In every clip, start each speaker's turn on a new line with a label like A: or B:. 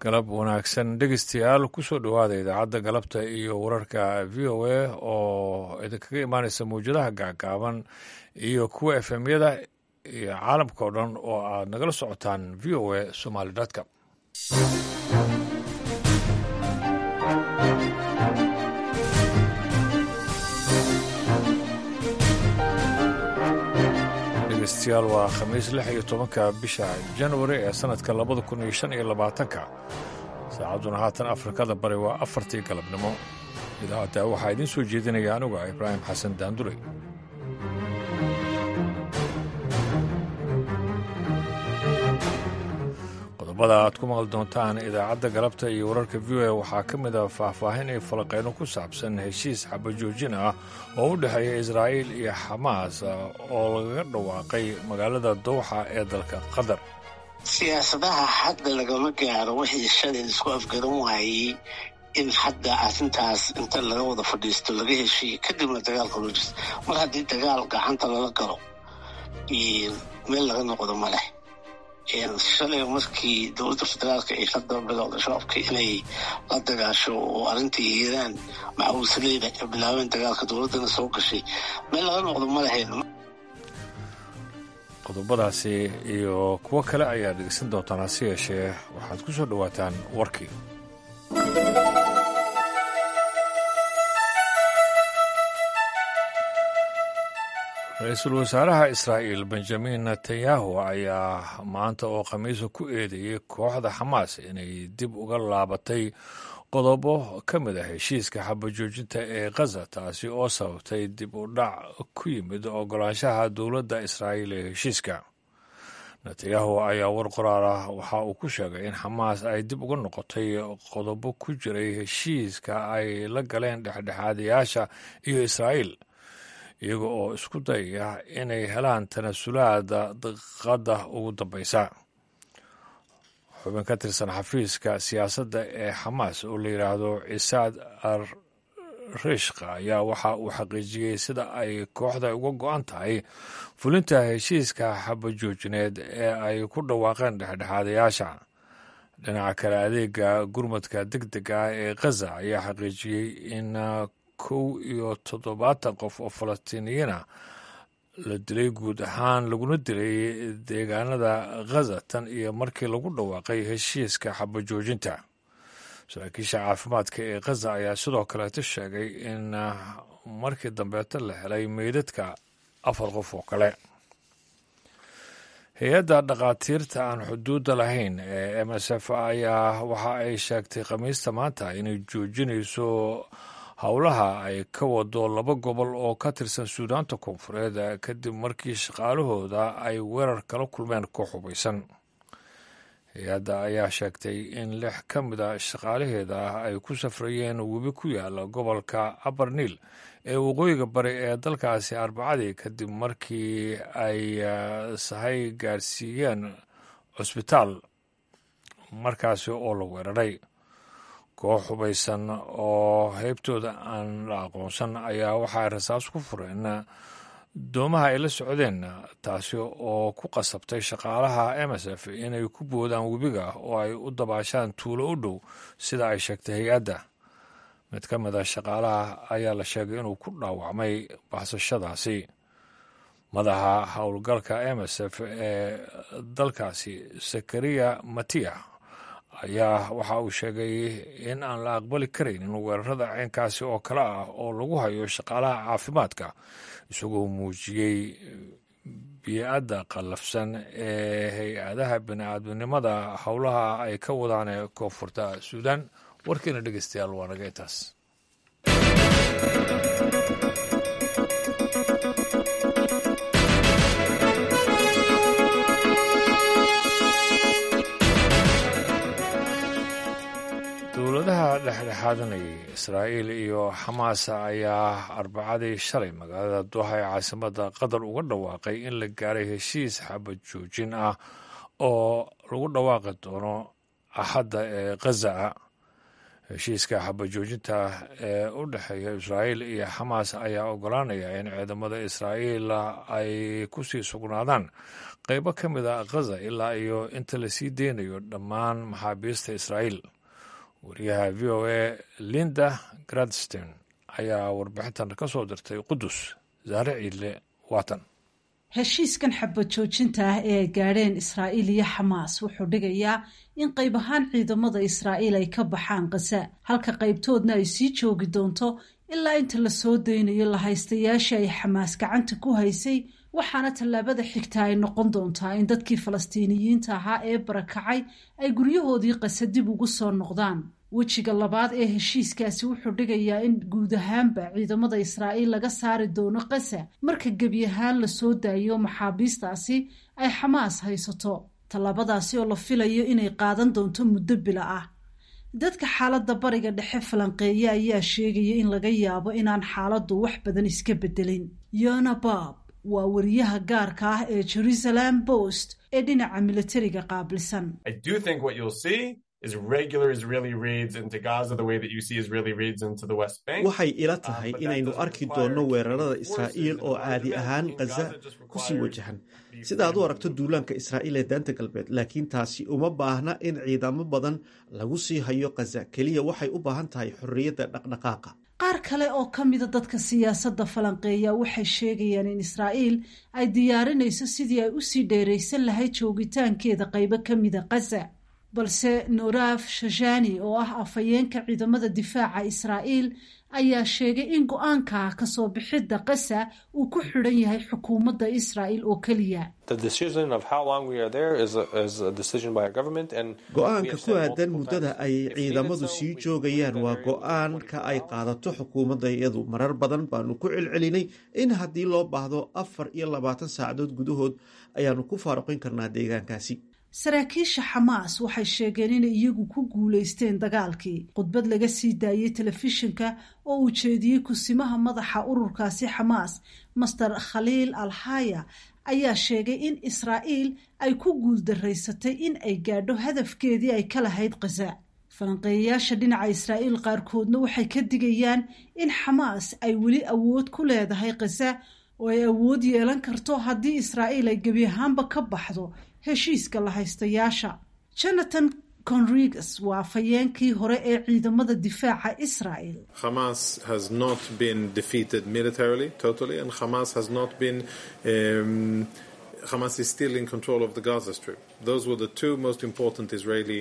A: galab wanaagsan dhegeystayaal kusoo dhowaada idaacadda galabta iyo wararka v o a oo idinkaga imaaneysa mawjadaha gaagaaban iyo kuwa efemyada iyo caalamka oo dhan oo aad nagala socotaan v o a somaly com dhegeystayaal waa khamiis lix iyo tobanka bisha januari ee sanadka labada kun iyo shan iyo labaatanka saacadduna haatan afrikada bari waa afartii galabnimo idaacadda waxaa idiin soo jeedinaya anuga ibraahim xasan daandure qodobada aad ku maqli doontaan idaacadda galabta iyo wararka v o a waxaa ka mid a faahfaahin iyo falaqeyno ku saabsan heshiis xabajoojin ah oo u dhexeeya israa'iil iyo xamaas oo lagaga dhawaaqay magaalada dowxa ee dalka qatar
B: siyaasadaha hadda lagama gaaro wixii shalay isku afgaran waayey in hadda arrintaas inta laga wada fadhiisto laga heshiiyo kadibna dagaalka loo jirto mar haddii dagaal gacanta lala galo meel laga noqdo ma leh shalay markii dowladda federaalka ay hadda bilowda shabaabka inay la dagaasho oo arrintii hiiraan maxbuusaleyda ay bilaabeen dagaalka dowladdana soo gashay meel laga noqdo ma lahayn
A: qodobadaasi iyo kuwo kale ayaa dhegeysan doontaan hase yeeshee waxaad ku soo dhowaataan warkii ra-iisul wasaaraha israa'iil benjamin netanyahu ayaa maanta oo khamiisa ku eedeeyey kooxda xamaas inay dib uga laabatay qodobo ka mid a heshiiska xabajoojinta ee khaza taasi oo sababtay dib u dhac ku yimid ogolaanshaha dowladda israa'iil ee heshiiska netanyahu ayaa war qoraar ah waxa uu ku sheegay in xamaas ay dib uga noqotay qodobo ku jiray heshiiska ay la galeen dhexdhexaadayaasha iyo israa'iil iyaga oo isku dayaya inay helaan tanasulaada diqadda ugu dambaysa xubin ka tirsan xafiiska siyaasadda ee xamaas oo la yidhaahdo cisaad ar rishka ayaa waxa uu xaqiijiyey sida ay kooxda uga go-an tahay fulinta heshiiska xabajoojineed ee ay ku dhawaaqeen dhexdhexaadayaasha dhinaca kale adeega gurmadka deg deg ah ee khaza ayaa xaqiijiyey in kow iyo toddobaatan qof oo falastiiniyiina la dilay guud ahaan laguna dilay deegaanada khaza tan iyo markii lagu dhawaaqay heshiiska xabajoojinta saraakiisha caafimaadka ee khaza ayaa sidoo kaleeto sheegay in markii dambeeta la helay meydadka afar qof oo kale hay-adda dhakhaatiirta aan xuduudda lahayn ee m s f ayaa waxa ay sheegtay khamiista maanta inay joojinayso howlaha ay ka wado laba gobol oo ka tirsan suudaanta koonfureed kadib markii shaqaalahooda ay weerar kala kulmeen koox hubaysan hay-adda ayaa sheegtay in lix ka mid a shaqaalaheeda ay ku safrayeen webi ku yaala gobolka abarniil ee waqooyiga bari ee dalkaasi arbacadii kadib markii ay sahay gaarsiiyeen cusbitaal markaasi oo la weeraray koox hubaysan oo heybtooda aan la aqoonsan ayaa waxaay rasaas ku fureen doomaha ay la socdeen taasi oo ku qasabtay shaqaalaha m s f inay ku boodaan webiga oo ay u dabaashaan tuulo u dhow sida ay sheegtay hay-adda mid ka mid a shaqaalaha ayaa la sheegay inuu ku dhaawacmay baxsashadaasi madaxa howlgalka m s f ee dalkaasi zakariya matiya ayaa waxa uu sheegay in aan la aqbali karaynin weerarada ceenkaasi oo kale ah oo lagu hayo shaqaalaha caafimaadka isagoo muujiyey bii'adda qallafsan ee hay-adaha bini-aadminimada howlaha ay ka wadaan ee koonfurta suudaan warkiina dhegeystayaal waa naga intaas dowladaha dhexdhexaadanayay israa'iil iyo xamaas ayaa arbacadii shalay magaalada doha ee caasimada qatar uga dhawaaqay in la gaaray heshiis xabad joojin ah oo lagu dhawaaqi doono axadda ee khaza heshiiska xabajoojinta ee u dhexeeya israa'iil iyo xamaas ayaa ogolaanaya in ciidamada israa'iil ay ku sii sugnaadaan qaybo ka mid a khaza ilaa iyo inta lasii deynayo dhammaan maxaabiista israa'iil wariyaha v o a linda gradstein ayaa warbixintan ka soo dirtay qudus saare ciidle waatan
C: heshiiskan xabad joojinta ah ee ay gaadheen israa'iil iyo xamaas wuxuu dhigayaa in qayb ahaan ciidamada israa'iil ay ka baxaan khaza halka qaybtoodna ay sii joogi doonto ilaa inta la soo daynayo la haystayaashii ay xamaas gacanta ku haysay waxaana tallaabada xigta ay noqon doontaa in dadkii falastiiniyiinta ahaa ee barakacay ay guryahoodii qasa dib ugu soo noqdaan wejiga labaad ee heshiiskaasi wuxuu dhigayaa in guud ahaanba ciidamada israa'iil laga saari doono qasa marka gebi ahaan la soo daayo maxaabiistaasi ay xamaas haysato tallaabadaasi oo la filayo inay qaadan doonto muddo bila ah dadka xaaladda bariga dhexe falanqeeya ayaa sheegaya in laga yaabo inaan xaaladdu wax badan iska bedelin yona bab waa wariyaha gaarka ah ee jerusalem post ee dhinaca militariga qaabilsan
D: waxay ila tahay inaynu arki doonno weerarada israa'iil oo caadi ahaan khaza ku sii wajahan sida aad u aragto duulaanka israa'iil ee daanta galbeed laakiin taasi uma baahna in ciidamo badan lagu sii hayo khaza keliya waxay u baahan tahay xorriyadda dhaqdhaqaaqa
C: qaar kale oo ka mida dadka siyaasadda falanqeeya waxay sheegayaan in israa'iil ay diyaarinayso sidii ay usii dheeraysan lahayd joogitaankeeda qaybo ka mida khaza balse noraaf shashani oo ah afhayeenka ciidamada difaaca israa'iil ayaa sheegay in go-aanka kasoo bixidda qasa uu ku xidhan yahay xukuumadda israa'iil oo keliya
D: go-aanka ku aadan muddada ay ciidamadu sii joogayaan waa go-aanka ay qaadato xukuumadda iyadu marar badan baanu ku celcelinay in haddii loo baahdo afar iyo labaatan saacadood gudahood ayaanu ku faaruqin karnaa deegaankaasi
C: saraakiisha xamaas waxay sheegeen inay iyagu ku guulaysteen dagaalkii khudbad laga sii daayey telefishinka oo uu jeediyey kusimaha madaxa ururkaasi xamaas master khaliil alhaya ayaa sheegay in israa'iil ay ku guuldaraysatay in ay gaadho hadafkeedii ay ka lahayd khaza falanqeeyayaasha dhinaca israa'iil qaarkoodna waxay ka digayaan in xamaas ay weli awood ku leedahay khaza oo ay awood yeelan karto haddii israa'iil ay gebi ahaanba ka baxdo heshiiska la haystayaasha jonathan conrigas waa afhayeenkii hore ee ciidamada difaaca israel
E: hamas has not been defeated militarily totally and hamas has not been um, hamas is still in control of the gaza strip those were the two most important israeli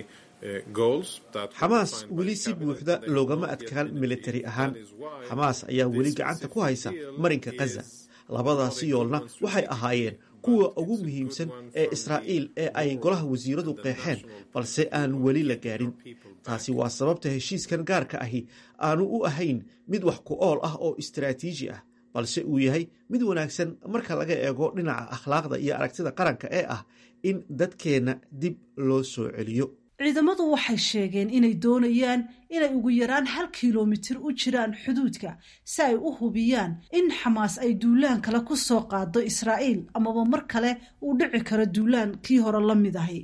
D: xamaas weli si buuxda loogama adkaan militari ahaan xamaas ayaa weli gacanta ku haysa marinka khaza labadaasi yoolna waxay ahaayeen kuwa ugu muhiimsan ee israa'iil ee ay golaha wasiiradu qeexeen balse aan weli la gaadhin taasi waa sababta heshiiskan gaarka ahi aanu u ahayn mid wax ku ool ah oo istaraatiiji ah balse uu yahay mid wanaagsan marka laga eego dhinaca akhlaaqda iyo aragtida qaranka ee ah in dadkeenna dib loo soo celiyo
C: ciidamadu waxay sheegeen inay doonayaan inay ugu yaraan hal kilomitir u jiraan xuduudka si ay u hubiyaan in xamaas ay duulaan kale ku soo qaado israa'iil amaba mar kale uu dhici karo duulaan kii hore la mid ahi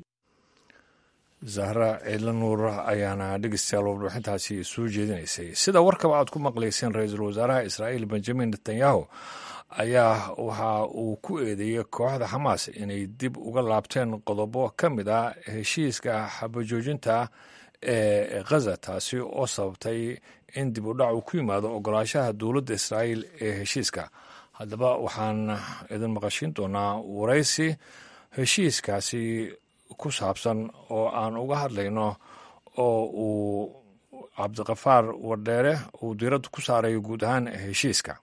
A: zahra ciidla nuur ayaana dhegeystayaal warbixintaasi soo jeedinaysay sida warkaba aad ku maqlayseen ra-iisul wasaaraha israa'iil benjamin netanyahu ayaa waxa uu ku eedeeyey kooxda xamaas inay dib uga laabteen qodobo ka mid ah heshiiska xabajoojinta ee khaza taasi oo sababtay in dib u dhac uu ku yimaado ogolaashaha dowladda israa'iil ee heshiiska haddaba waxaan idin maqashiin doonaa waraysi heshiiskaasi ku saabsan oo aan uga hadlayno oo uu cabdiqafaar wardheere uu diiradda ku saarayo guud ahaan heshiiska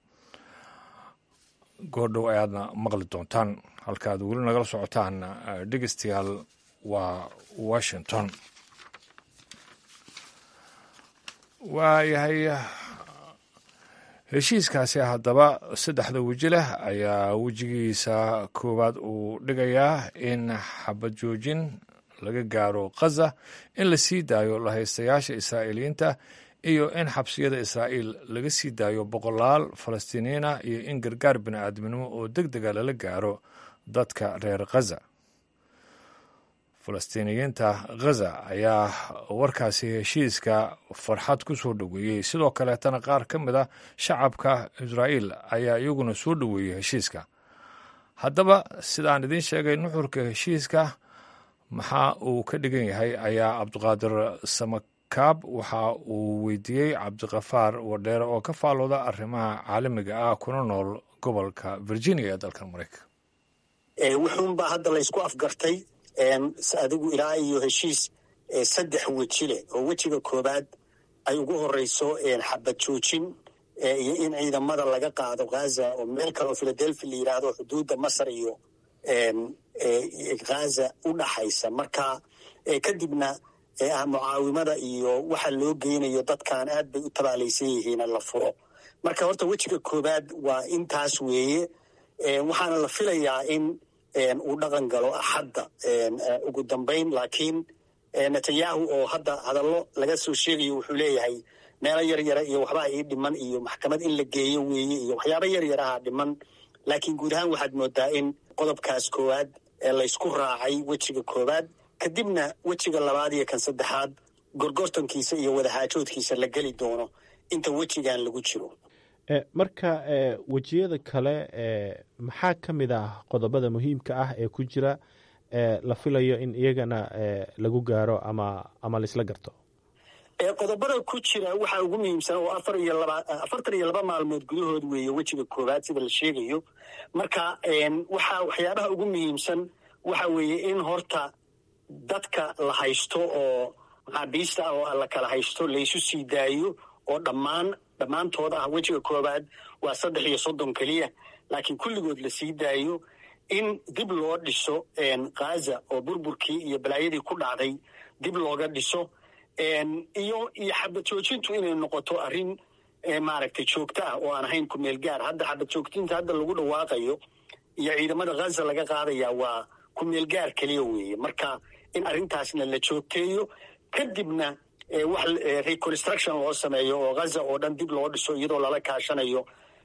A: goordhow ayaadna maqli doontaan halkaaad weli nagala socotaan dhegeystayaal waa washington waayahay heshiiskaasi haddaba saddexda weji leh ayaa wejigiisa koowaad uu dhigayaa in xabad joojin laga gaaro khaza in la sii daayo lahaystayaasha israa'iiliyiinta iyo in xabsiyada israa'iil laga sii daayo boqolaal falastiiniyiina iyo in gargaar bini'aadminimo oo deg dega lala gaaro dadka reer khaza falastiiniyiinta khaza ayaa warkaasi heshiiska farxad ku soo dhoweeyey sidoo kaleetana qaar ka mid a shacabka israa'iil ayaa iyaguna soo dhoweeyey heshiiska haddaba sidaan idiin sheegay nuxurka heshiiska maxaa uu ka dhigan yahay ayaa cabdiqaadir samakaab waxa uu weydiiyey cabdikafaar wadheere oo ka faalooda arrimaha caalamiga ah kuna nool gobolka virginia ee dalkan maraykan
F: wuxuunbaa hadda laysku afgartay adigu ilaa iyo heshiis saddex weji leh oo wejiga koobaad ay ugu horeyso xabad joojin iyo in ciidamada laga qaado ghaza oo meel kale oo philadelphia la yidhaahdo xuduudda masar iyo ghaza u dhaxaysa marka kadibna mucaawimada iyo waxa loo geynayo dadkan aad bay u tabaalaysan yihiin la furo marka horta wejiga koobaad waa intaas weeye waxaana la filayaa in uu dhaqan galo axadda ugu dambayn laakiin netanyahu oo hadda hadallo laga soo sheegayo wuxuu leeyahay meelo yar yara iyo waxbaa ii dhiman iyo maxkamad in la geeyo weeye iyo waxyaaba yar yaraha dhiman laakiin guud ahaan waxaad moodaa in qodobkaas koowaad ee laysku raacay wejiga koowaad kadibna wejiga labaad iyo kan saddexaad gorgortankiisa iyo wadaxaajoodkiisa la geli doono inta wejigan lagu jiro
G: marka wejiyada kale maxaa ka mid ah qodobada muhiimka ah ee ku jira la filayo in iyagana lagu gaaro ama ama laisla garto
F: qodobada ku jira waxaa ugu muhiimsan oo afar iyo laba afartan iyo laba maalmood gudahood weeye wejiga koowaad sida la sheegayo marka waxaa waxyaabaha ugu muhiimsan waxa weeye in horta dadka la haysto oo maxaabiista ah oo la kala haysto laysu sii daayo oo dhammaan dhammaantood ah wejiga koowaad waa saddex iyo soddon keliya laakiin kulligood la sii daayo in dib loo dhiso ghaza oo burburkii iyo balaayadii ku dhacday dib looga dhiso iyo iyo xabad joojintu inay noqoto arrin maaragtay joogto ah oo aan ahayn ku meel gaar hadda xabad joojinta hadda lagu dhawaaqayo iyo ciidamada ghaza laga qaadaya waa ku meel gaar keliya weeye marka in arrintaasna la joogteeyo kadibna wax reconstruction loo sameeyo oo ghaza oo dhan dib loo dhiso iyadoo lala kaashanayo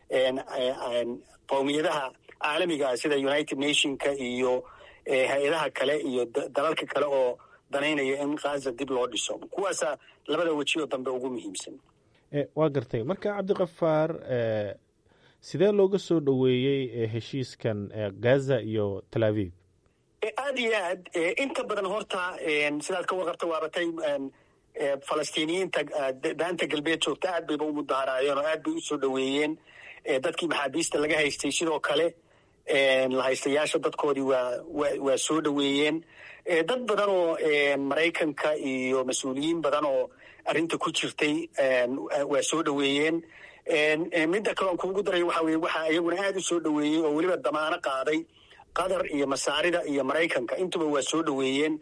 F: qowmiyadaha caalamiga ah sida united nationka iyo hay-adaha kale iyo dalalka kale oo danaynaya in ghaza dib loo dhiso kuwaasa labada wejioo dambe ugu muhiimsan
G: waa gartay marka cabdikafaar sidee looga soo dhoweeyey heshiiskan gaza iyo tel aviv
F: aad iyo aad inta badan horta sidaad ka warqabta waabatay falastiiniyiinta daanta galbeed joogta aad bayba u mudaharaayeen oo aad bay usoo dhoweeyeen dadkii maxaabiista laga haystay sidoo kale la haystayaasha dadkoodii waa waa soo dhoweeyeen dad badan oo maraykanka iyo mas-uuliyiin badan oo arrinta ku jirtay waa soo dhoweeyeen midda kale on kuugu daray waxa weye waxaa iyaguna aad u soo dhoweeyey oo weliba damaano qaaday qatar iyo masaarida iyo maraykanka intuba waa soo dhoweeyeen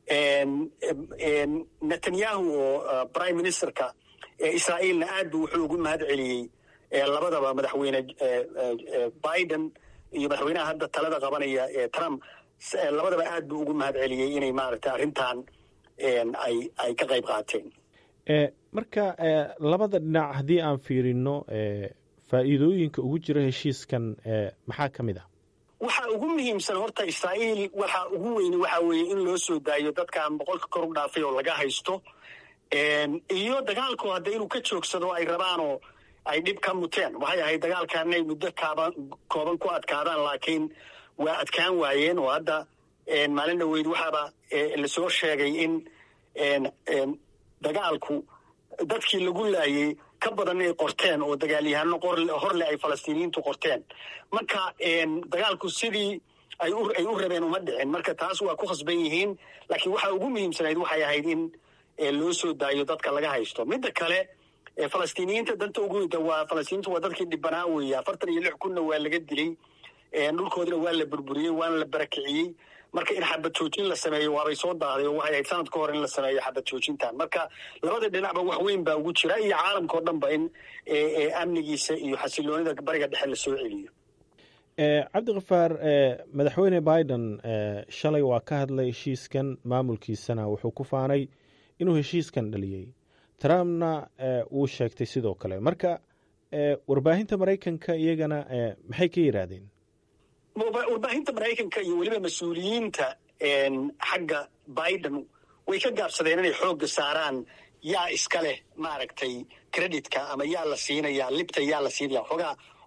F: netanyahu oo prime ministerka israa'iilna aad bu wuxuu ugu mahad celiyey labadaba madaxweyne biden iyo madaxweynaha hadda talada qabanaya ee trump labadaba aad buu ugu mahad celiyey inay maaragtay arrintan ay ay ka qayb qaateen
G: marka labada dhinac haddii aan fiirino faa'iidooyinka ugu jira heshiiskan maxaa ka mid ah
F: waxa ugu muhiimsan horta israa'iil waxa ugu weyni waxa weeye in loo soo daayo dadkan boqolka kor u dhaafay oo laga haysto iyo dagaalku hadda inuu ka joogsado ay rabaanoo ay dhib ka muteen waxay ahayd dagaalkan inay muddo kaaban kooban ku adkaadaan laakiin waa adkaan waayeen oo hadda maalin dhaweyd waxaaba lasoo sheegay in dagaalku dadkii lagu laayey ka badan inay qorteen oo dagaalyahano horle ay falastiiniyiintu qorteen marka dagaalku sidii ay u rabeen uma dhicin marka taas waa ku khasban yihiin laakiin waxa ugu muhiimsanayd waxay ahayd in loo soo daayo dadka laga haysto midda kale falastiiniyiinta danta ugu weyda waa falastiiniintu waa dadkii dhibanaa weeye afartan iyo lix kunna waa laga dilay dhulkoodina waa la burburiyey waana la barakiciyey marka in xabad joojin la sameeyo waabay soo daaday oo waxay ahayd sanad ka hor in la sameeyo xabad joojintan marka labada dhinacba wax weyn baa ugu jira iyo caalamka o dhan ba in amnigiisa iyo xasiloonida bariga dhexe lasoo celiyo
G: cabdikafaar madaxweyne biden shalay waa ka hadlay heshiiskan maamulkiisana wuxuu ku faanay inuu heshiiskan dhaliyey trumpna wuu sheegtay sidoo kale marka warbaahinta maraykanka iyagana maxay ka yidhaahdeen
F: warbaahinta maraykanka iyo weliba mas-uuliyiinta xagga biden way ka gaabsadeen inay xoogga saaraan yaa iska leh maaragtay creditka ama yaa la siinaya libta yaa la siinaya xoogaa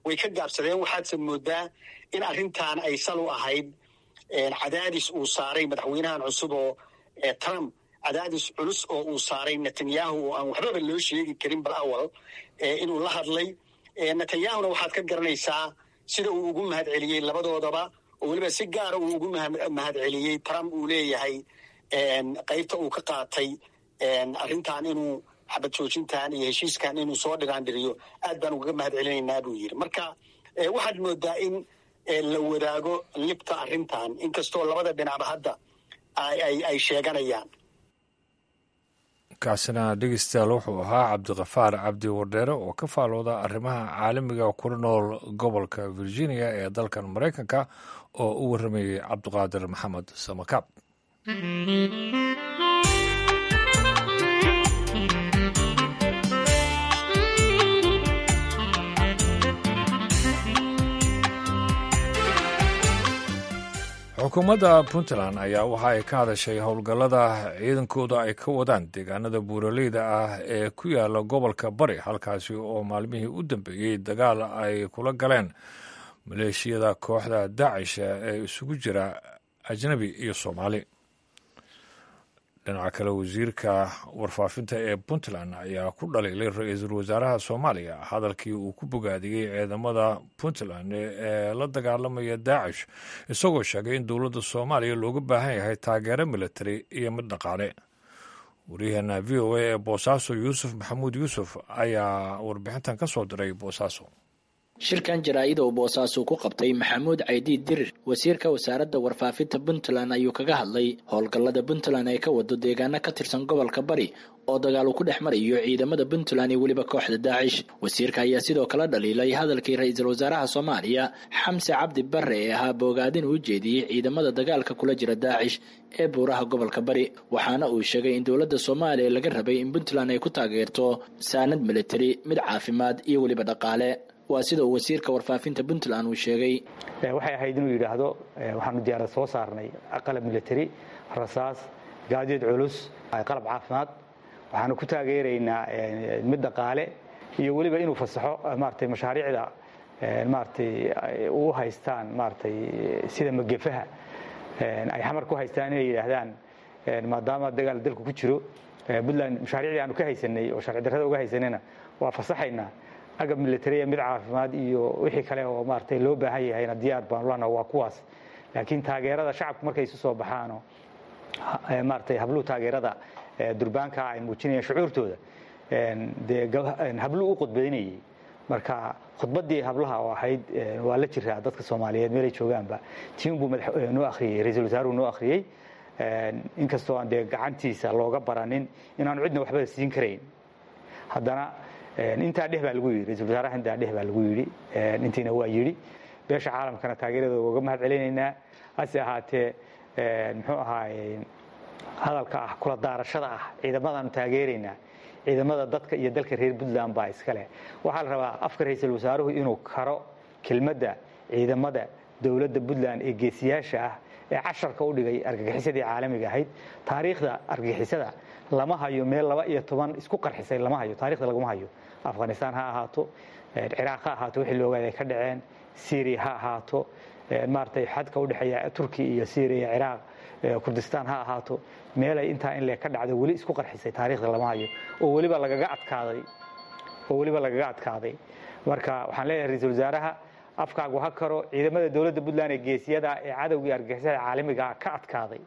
F: way ka gaabsadeen waxaadse moodaa in arrintan ay sal u ahayd cadaadis uu saaray madaxweynahan cusub oo trump cadaadis culus oo uu saaray netanyahu oo aan waxbaba loo sheegi karin bal awal inuu la hadlay netanyahuna waxaad ka garanaysaa sida uu ugu mahad celiyey labadoodaba oo weliba si gaara uu ugu mahad celiyey trump uu leeyahay qaybta uu ka qaatay arrintan inuu xabad joojintan iyo heshiiskan inuu soo dhiraandhiriyo aad baan ugaga mahad celinaynaa buu yidhi marka waxaad moodaa in la wadaago libta arrintan inkastoo labada dhinacba hadda ay sheeganayaan
A: kaasina dhegeystayaal wuxuu ahaa cabdikafaar cabdi wardheere oo ka faalooda arrimaha caalamiga kula nool gobolka virginia ee dalkan maraykanka oo u warramayey cabdiqaadir maxamed samakaab xukuumadda puntland ayaa waxa ay ka hadashay howlgallada ciidankooda ay ka wadaan deegaanada buuraleyda ah ee ku yaala gobolka bari halkaasi oo maalmihii u dambeeyey dagaal ay kula galeen maleeshiyada kooxda daacish ee isugu jira ajnabi iyo soomaali dhinaca kale wasiirka warfaafinta ee puntland ayaa ku dhaliilay ra-iisul wasaaraha soomaaliya hadalkii uu ku bogaadiyey ciidamada puntland ee la dagaalamaya daacish isagoo sheegay in dowladda soomaaliya looga baahan yahay taageero militari iyo mid dhaqaale waryaheena v o a ee boosaaso yuusuf maxamuud yuusuf ayaa warbixintan ka soo diray boosaaso
H: shirkan jaraa'ida uu boosaasu ku qabtay maxamuud caydiid dirir wasiirka wasaaradda warfaafinta puntland ayuu kaga hadlay howlgallada puntland ay ka wado deegaano ka tirsan gobolka bari oo dagaal uu ku dhex marayo ciidamada puntland iyo weliba kooxda daacish wasiirka ayaa sidoo kale dhaliilay hadalkii ra-iisul wasaaraha soomaaliya xamse cabdi barre ee ahaa boogaadin uu jeediyey ciidamada dagaalka kula jira daacish ee buuraha gobolka bari waxaana uu sheegay in dowladda soomaaliya laga rabay in puntland ay ku taageerto saanad militari mid caafimaad iyo weliba dhaqaale waa sida uu wasiirka warfaafinta puntland uu sheegay
I: waxay ahayd inuu yidhaahdo waxaanu diyaarad soo saarnay qalab militari rasaas gaadiid culus qalab caafimaad waxaanu ku taageeraynaa mid dhaqaale iyo weliba inuu fasaxo maratay mashaariicda maratay u haystaan maratay sida magefaha ay xamar ku haystaan inay yidhaahdaan maadaama dagaal dalku ku jiro puntland mashaariicdii aanu ka haysanay oo sharci darrada uga haysanayna waa fasaxaynaa agab militariya mid caafimaad iyo wixii kale oo maaragtay loo baahan yahayna diyaar baanu lana waa kuwaas laakiin taageerada shacabku markay isu soo baxaano maaragtay habluhu taageerada durbaanka ay muujinayaan shucuurtooda dee habluhu u khudbaynayay marka khudbaddii hablaha oo ahayd waa la jiraa dadka soomaaliyeed meelay joogaanba tiin buu noo akhriyey ra-iisul wasaaruhu noo akhriyey inkastoo aan dee gacantiisa looga baranin inaanu cidna waxba siin karayn haddana intaa dheh baa lagu yidhi ra-isul wasaaraha intaa dheh baa lagu yidhi intiina waa yidhi beesha caalamkana taageeradooda uga mahad celinaynaa hase ahaatee muxuu ahaaye hadalka ah kula daarashada ah ciidamadaanu taageeraynaa ciidamada dadka iyo dalka reer puntland baa iskale waxaa la rabaa afka ra-iisul wasaaruhu inuu karo kelmadda ciidamada dowladda puntland ee geesiyaasha ah ee casharka u dhigay argagixisadii caalamiga ahayd taariikhda argagixisada lama hayo meel laba iyo toban isku qarxisay lama hayo taarikhda laguma hayo afghanistan ha ahaato ciraaq ha ahaato wixii loogaad ay ka dhaceen syria ha ahaato maaratay xadka udhexeeya turkiya iyo syria ciraaq kurdistaan ha ahaato meelay intaa in le ka dhacdo weli isku qarxisay taarikhda lama hayo oo weliba lagaga adkaaday oo weliba lagaga adkaaday marka waxaan leeyahay ra-iisul wasaaraha afkaagu ha karo ciidamada dowladda puntland ee geesiyada ee cadowgii argagixisada caalamigaa ka adkaaday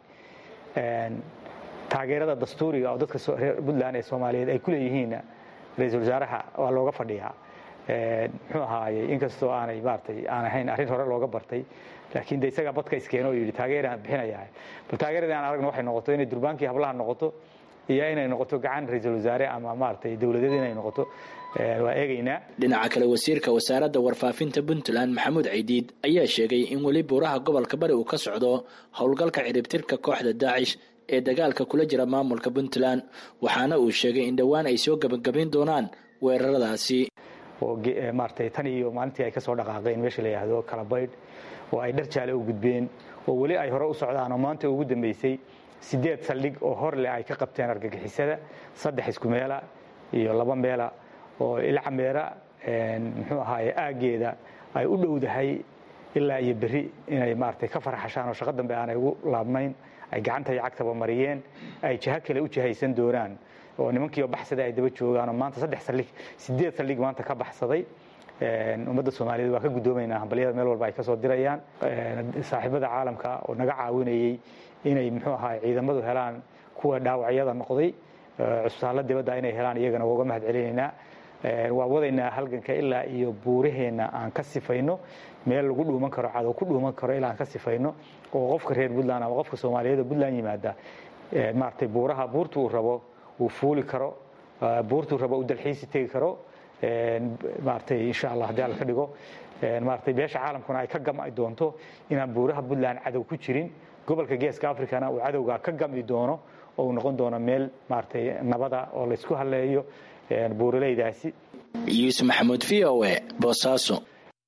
I: taageerada dastuuriga oo dadka reer puntland ee soomaaliyeed ay ku leeyihiinna ra-iisul wasaaraha waa looga fadhiyaa muxuu ahaayey inkastoo aanay maaratay aan ahayn arrin hore looga bartay laakiin de isagaa badka iskeeno oo yidhi taageeraan bixinayaa bal taageeradii aan aragno waxay noqoto inay durbaankii hablaha noqoto iyo inay noqoto gacan ra-iisul wasaare ama maaratay dowladeed inay noqoto waa eegaynaa
H: dhinaca kale wasiirka wasaaradda warfaafinta puntland maxamuud caydiid ayaa sheegay in weli buuraha gobolka bari uu ka socdo howlgalka ciribtirka kooxda daacish ee dagaalka kula jira maamulka puntland waxaana uu sheegay in dhowaan ay soo gebagabayn doonaan weeraradaasi
I: oo maaratay tan iyo maalintii ay ka soo dhaqaaqeen meesha la yidhaahdo kalabaydh oo ay dhar jaale u gudbeen oo weli ay hore u socdaan oo maanta ugu dambeysay sideed saldhig oo hor leh ay ka qabteen argagixisada saddex isku meela iyo laba meela oo ilcameera muxuu ahaaye aaggeeda ay u dhowdahay ilaa iyo berri inay maaragtay ka farxashaan oo shaqo dambe aanay ugu laabnayn ay gacanta iyo cagtaba mariyeen ay jiho kale u jihaysan doonaan oo nimankiioo baxsaday ay daba joogaan oo maanta saddex saldhig sideed saldhig maanta ka baxsaday ummadda soomaaliyeed waa ka guddoomaynaa hambalyada meel walba ay ka soo dirayaan saaxiibada caalamka oo naga caawinayey inay muxuu ahaa ciidamadu helaan kuwa dhaawacyada noqday cusbitaallo dibadda inay helaan iyagana uga mahad celinaynaa waa wadaynaa halganka ilaa iyo buuraheenna aan ka sifayno meel lagu dhuuman karo cadow ku dhuuman karo ilaa aan ka sifayno oo qofka reer puntland ama qofka soomaaliyeed oo puntland yimaada maaragtay buuraha buurta uu rabo uu fuuli karo buurtuu rabo uu dalxiisi tegi karo maaragtay insha allah haddii alla ka dhigo maaragtay beesha caalamkuna ay ka gam'i doonto inaan buuraha puntland cadow ku jirin gobolka geeska africana uu cadowga ka gam'i doono oo uu noqon doono meel maaragtay nabada oo laysku halleeyo buuraleydaasi
H: yuusuf maxamuud v o e boosaaso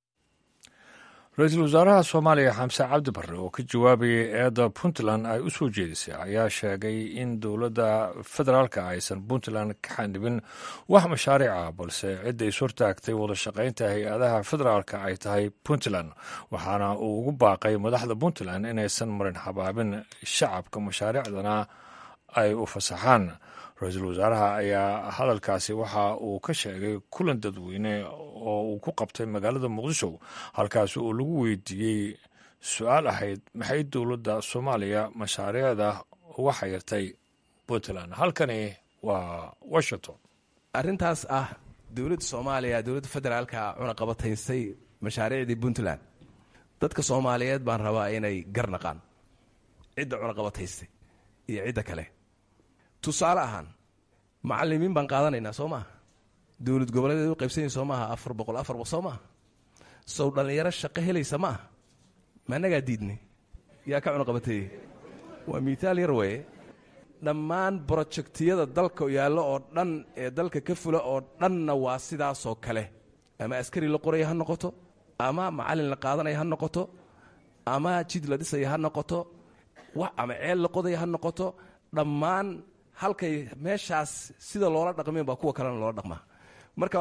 A: ra-iisul wasaaraha soomaaliya xamse cabdi barre oo ka jawaabayay eedda puntland ay u soo jeedisay ayaa sheegay in dowladda federaalka aysan puntland ka xanibin wax mashaariic ah balse cidda is hortaagtay wada shaqaynta hay-adaha federaalka ay tahay puntland waxaana uu ugu baaqay madaxda puntland inaysan marin habaabin shacabka mashaariicdana ay u fasaxaan ra-iisul wasaaraha ayaa hadalkaasi waxa uu ka sheegay kulan dadweyne oo uu ku qabtay magaalada muqdisho halkaasi oo lagu weydiiyey su-aal ahayd maxay dowladda soomaaliya mashaariicda uga xayirtay puntland halkani waa washington
J: arrintaas ah dowladda soomaaliya dowladda federaalka cunaqabataysay mashaariicdii puntland dadka soomaaliyeed baan rabaa inay garnaqaan cidda cunaqabataystay iyo cidda kale tusaale ahaan macalimiin baan qaadanaynaa soo maaha dowlad goboleedeed u qaybsanyi soo maaha afar boqol afar boqol soo maaha sow dhallinyaro shaqo helaysa ma aha ma annagaa diidnay yaa ka cunaqabateeye waa miitaal yar weeye dhammaan brojectiyada dalka yaallo oo dhan ee dalka ka fula oo dhanna waa sidaasoo kale ama askari la qoraya ha noqoto ama macallin la qaadanaya ha noqoto ama jid la dhisaya ha noqoto ama ceel la qodaya ha noqoto dhammaan halkay meeshaas sida loola dhaqmeen baa kuwa kalena loola dhaqmaa marka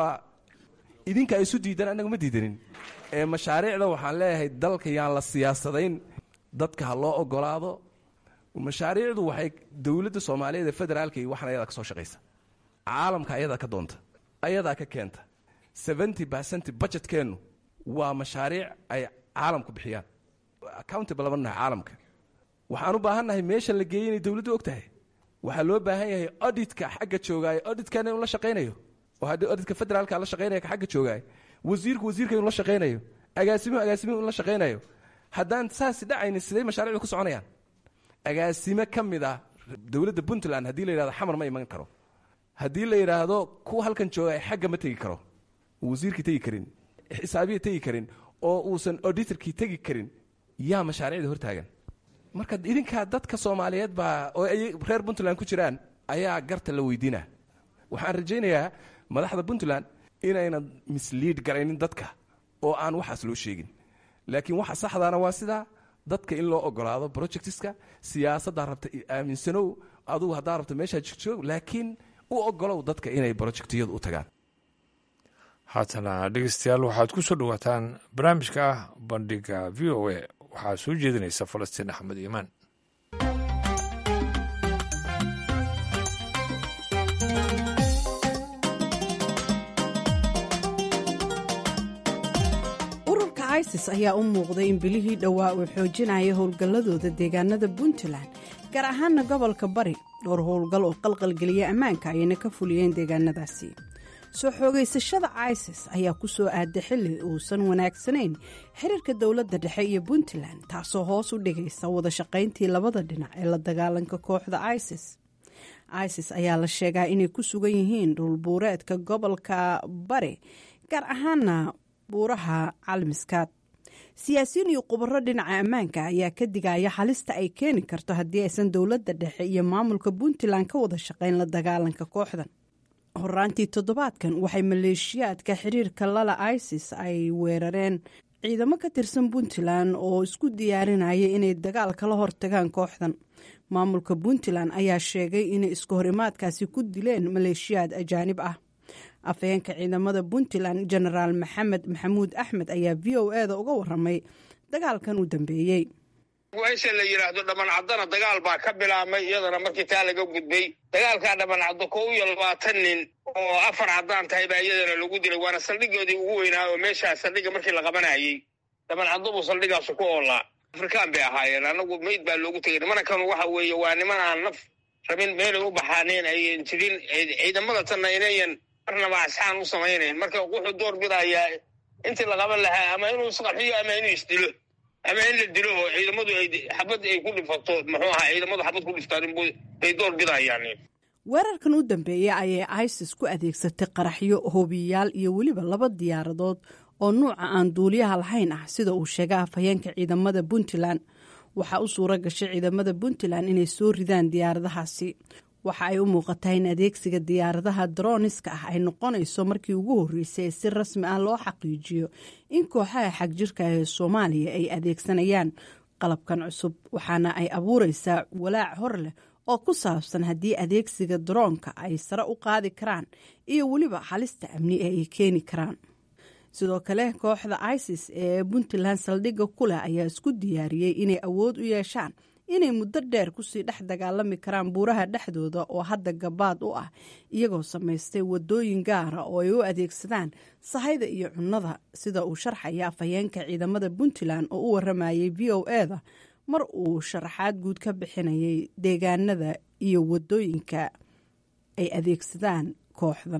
J: idinka isu diidan annaga ma diidanin ee mashaariicda waxaan leeyahay dalka yaan la siyaasadayn dadka ha loo ogolaado mashaariicdu waxay dowladda soomaaliyeed ee federaalka iyo waxan ayadaa ka soo shaqaysa caalamka ayadaa ka doonta ayadaa ka keenta seventy percent budgetkeennu waa mashaariic ay caalamku bixiyaan accountable lama nahay caalamka waxaan u baahannahay meesha la geeyey inay dowladdu og tahay waxaa loo baahan yahay auditka xagga joogaayo auditkana inuu la shaqaynayo oo haddii auditka federaalka la shaqaynaya ka xagga joogaayo wasiirku wasiirka inuu la shaqaynayo agaasimuhu agaasimuhu inuu la shaqaynayo haddaan saasi dhacaynin siday mashaariicdu ku soconayaan agaasime ka mid ah dowladda puntland haddii la yidhahdo xamar ma iman karo haddii la yidhaahdo kuwa halkan joogaay xagga ma tegi karo wasiirkii tegi karin xisaabiya tegi karin oo uusan auditorkii tegi karin yaa mashaariicda hortaagan marka idinkaa dadka soomaaliyeed baa oo ay reer puntland ku jiraan ayaa garta la weydiina waxaan rajaynayaa madaxda puntland inaynan misliid garaynin dadka oo aan waxaas loo sheegin laakiin waxa saxdaana waa sidaa dadka in loo ogolaado projectiska siyaasaddaa rabta aaminsanow adugu haddaa rabta meeshaa jirjoog laakiin u ogolow dadka inay projectiyadu u tagaan
A: haatana dhegeystayaal waxaad ku soo dhowaataan barnaamijka ah bandhiga v o a waxaa soo jeedinaysa falastiin axmed iimaan
K: ururka isis ayaa u muuqday in bilihii dhowaa uu xoojinaya howlgalladooda deegaanada puntland gaar ahaana gobolka bari dhowr howlgal oo qalqalgeliya ammaanka ayayna ka fuliyeen deegaanadaasi soo xoogaysashada isis ayaa ku soo aaday xilli uusan wanaagsanayn xiriirka dowladda dhexe iyo puntland taasoo hoos u dhigaysa wada shaqayntii labada dhinac ee la dagaalanka kooxda isis isis ayaa la sheegaa inay ku sugan yihiin dhulbuureedka gobolka bari gaar ahaana buuraha calmiskaad siyaasiyiin iyo khubaro dhinaca ammaanka ayaa ka digaya halista ay keeni karto haddii aysan dowladda dhexe iyo maamulka puntland ka wada shaqayn la dagaalanka kooxdan horaantii toddobaadkan waxay maleeshiyaadka xiriirka lala isis ay weerareen ciidamo ka tirsan puntland oo isku diyaarinaya inay dagaal kala hortagaan kooxdan maamulka puntland ayaa sheegay inay iska horimaadkaasi ku dileen maleeshiyaad ajaanib ah afhayeenka ciidamada puntland genaraal maxamed maxamuud axmed ayaa v o e da uga waramay dagaalkan u dambeeyey
L: meesha la yidhaahdo dhamancadana dagaal baa ka bilaabmay iyadana markii taa laga gudbay dagaalkaa dhamancaddo kow iyo labaatan nin oo afar caddaan tahay baa iyadana lagu dilay waana saldhigoodii ugu weynaa oo meeshaa saldhigga markii la qabanayey dhamancaddo buu saldhigaasu ku oolaa afrikaan bay ahaayeen anagu meyd baa loogu tegay nimankan waxa weeye waa niman aan naf rabin meelay u baxaaneen ayan jirin ciidamada tanna inayan marnaba asxaan u samaynayn marka wuxuu door bidayaa intii la qaban lahaa ama inuu isqarxiyo ama inuu isdilo ama in la dilo oo ciidamadu ay xabad ay ku dhifato muxuu ahaa ciidamadu xabad ku dhiftaan bay door bidayaan
K: weerarkan u dambeeyey ayay isis ku adeegsatay qaraxyo hoobiyayaal iyo weliba laba diyaaradood oo nuuca aan duuliyaha lahayn ah sida uu sheegay afhayeenka ciidamada puntland waxaa u suura gashay ciidamada puntland inay soo ridaan diyaaradahaasi waxa ay u muuqataa in adeegsiga diyaaradaha droniska ah ay noqonayso markii ugu horreysay ee si rasmi ah loo xaqiijiyo in kooxaha xagjirka ee soomaaliya ay adeegsanayaan qalabkan cusub waxaana ay abuureysaa walaac hor leh oo ku saabsan haddii adeegsiga daroonka ay sare u qaadi karaan iyo weliba halista amni ee ay keeni karaan sidoo kale kooxda isis ee puntland saldhigga ku leh ayaa isku diyaariyey inay awood u yeeshaan inay muddo dheer kusii dhex dagaalami karaan buuraha dhexdooda oo hadda gabaad u ah iyagoo samaystay wadooyin gaara oo ay u adeegsadaan sahayda iyo cunnada sida uu sharxaya afhayeenka ciidamada puntland oo u waramayay v o e da mar uu sharaxaad guud ka bixinayay deegaanada iyo wadooyinka ay adeegsadaan kooxdan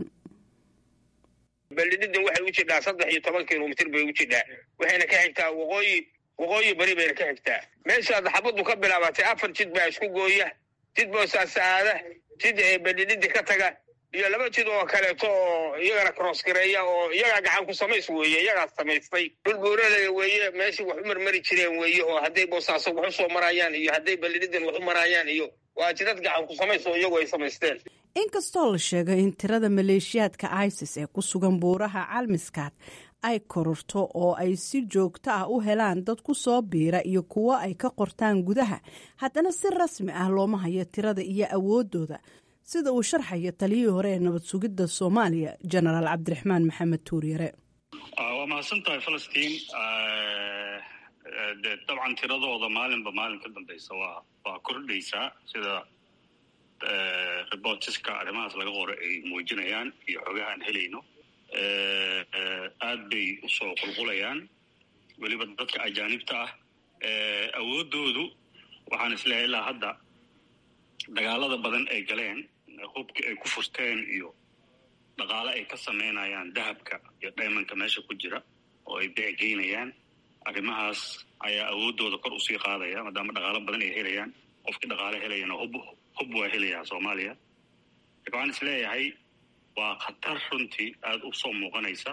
L: beldhidin waxay u jidhaa saddex iyo toban kilomitr bay u jidhaa waxayna ka xigtaa waqooyi waqooyi bari bayna ka xigtaa meeshaad xabaddu ka bilaabatay afar jid baa isku gooya jid boosaasaada jid beldhididi ka taga iyo laba jid oo kaleeto oo iyagana crossgareeya oo iyagaa gacan ku samays weeye iyagaas samaystay dhul buuralaya weeye meeshii wax u marmari jireen weeye oo hadday boosaaso wax u soo marayaan iyo hadday beldhididin wax u marayaan iyo waa jidad gacan ku samays oo iyagu ay samaysteen
K: inkastoo la sheegay in tirada maleeshiyaadka isis ee ku sugan buuraha calmiskaad ay kororto oo ay si joogto ah u helaan dad ku soo biira iyo kuwo ay ka qortaan gudaha haddana si rasmi ah looma hayo tirada iyo awoodooda sida uu sharxayo taliyihii hore ee nabad sugidda soomaaliya jenaraal cabdiraxmaan maxamed tuuryare
M: waa mahadsan tahay falastiin de dabcan tiradooda maalinba maalin ka dambeysa waa waa kordhaysaa sida reportiska arrimahaas laga qoro ay muujinayaan iyo xogaha aan helayno aad bay usoo qulqulayaan weliba dadka ajaanibta ah awoodoodu waxaan isleeyahay ilaa hadda dagaalada badan ay galeen hubkii ay ku furteen iyo dhaqaale ay ka samaynayaan dahabka iyo dhaymanka meesha ku jira oo ay beecgeynayaan arrimahaas ayaa awoodooda kor usii qaadaya maadaama dhaqaalo badan ay helayaan qofkii dhaqaale helayana hub hub waa helayaa soomaaliya marka waxaan isleeyahay waa khatar runtii aada u soo muuqanaysa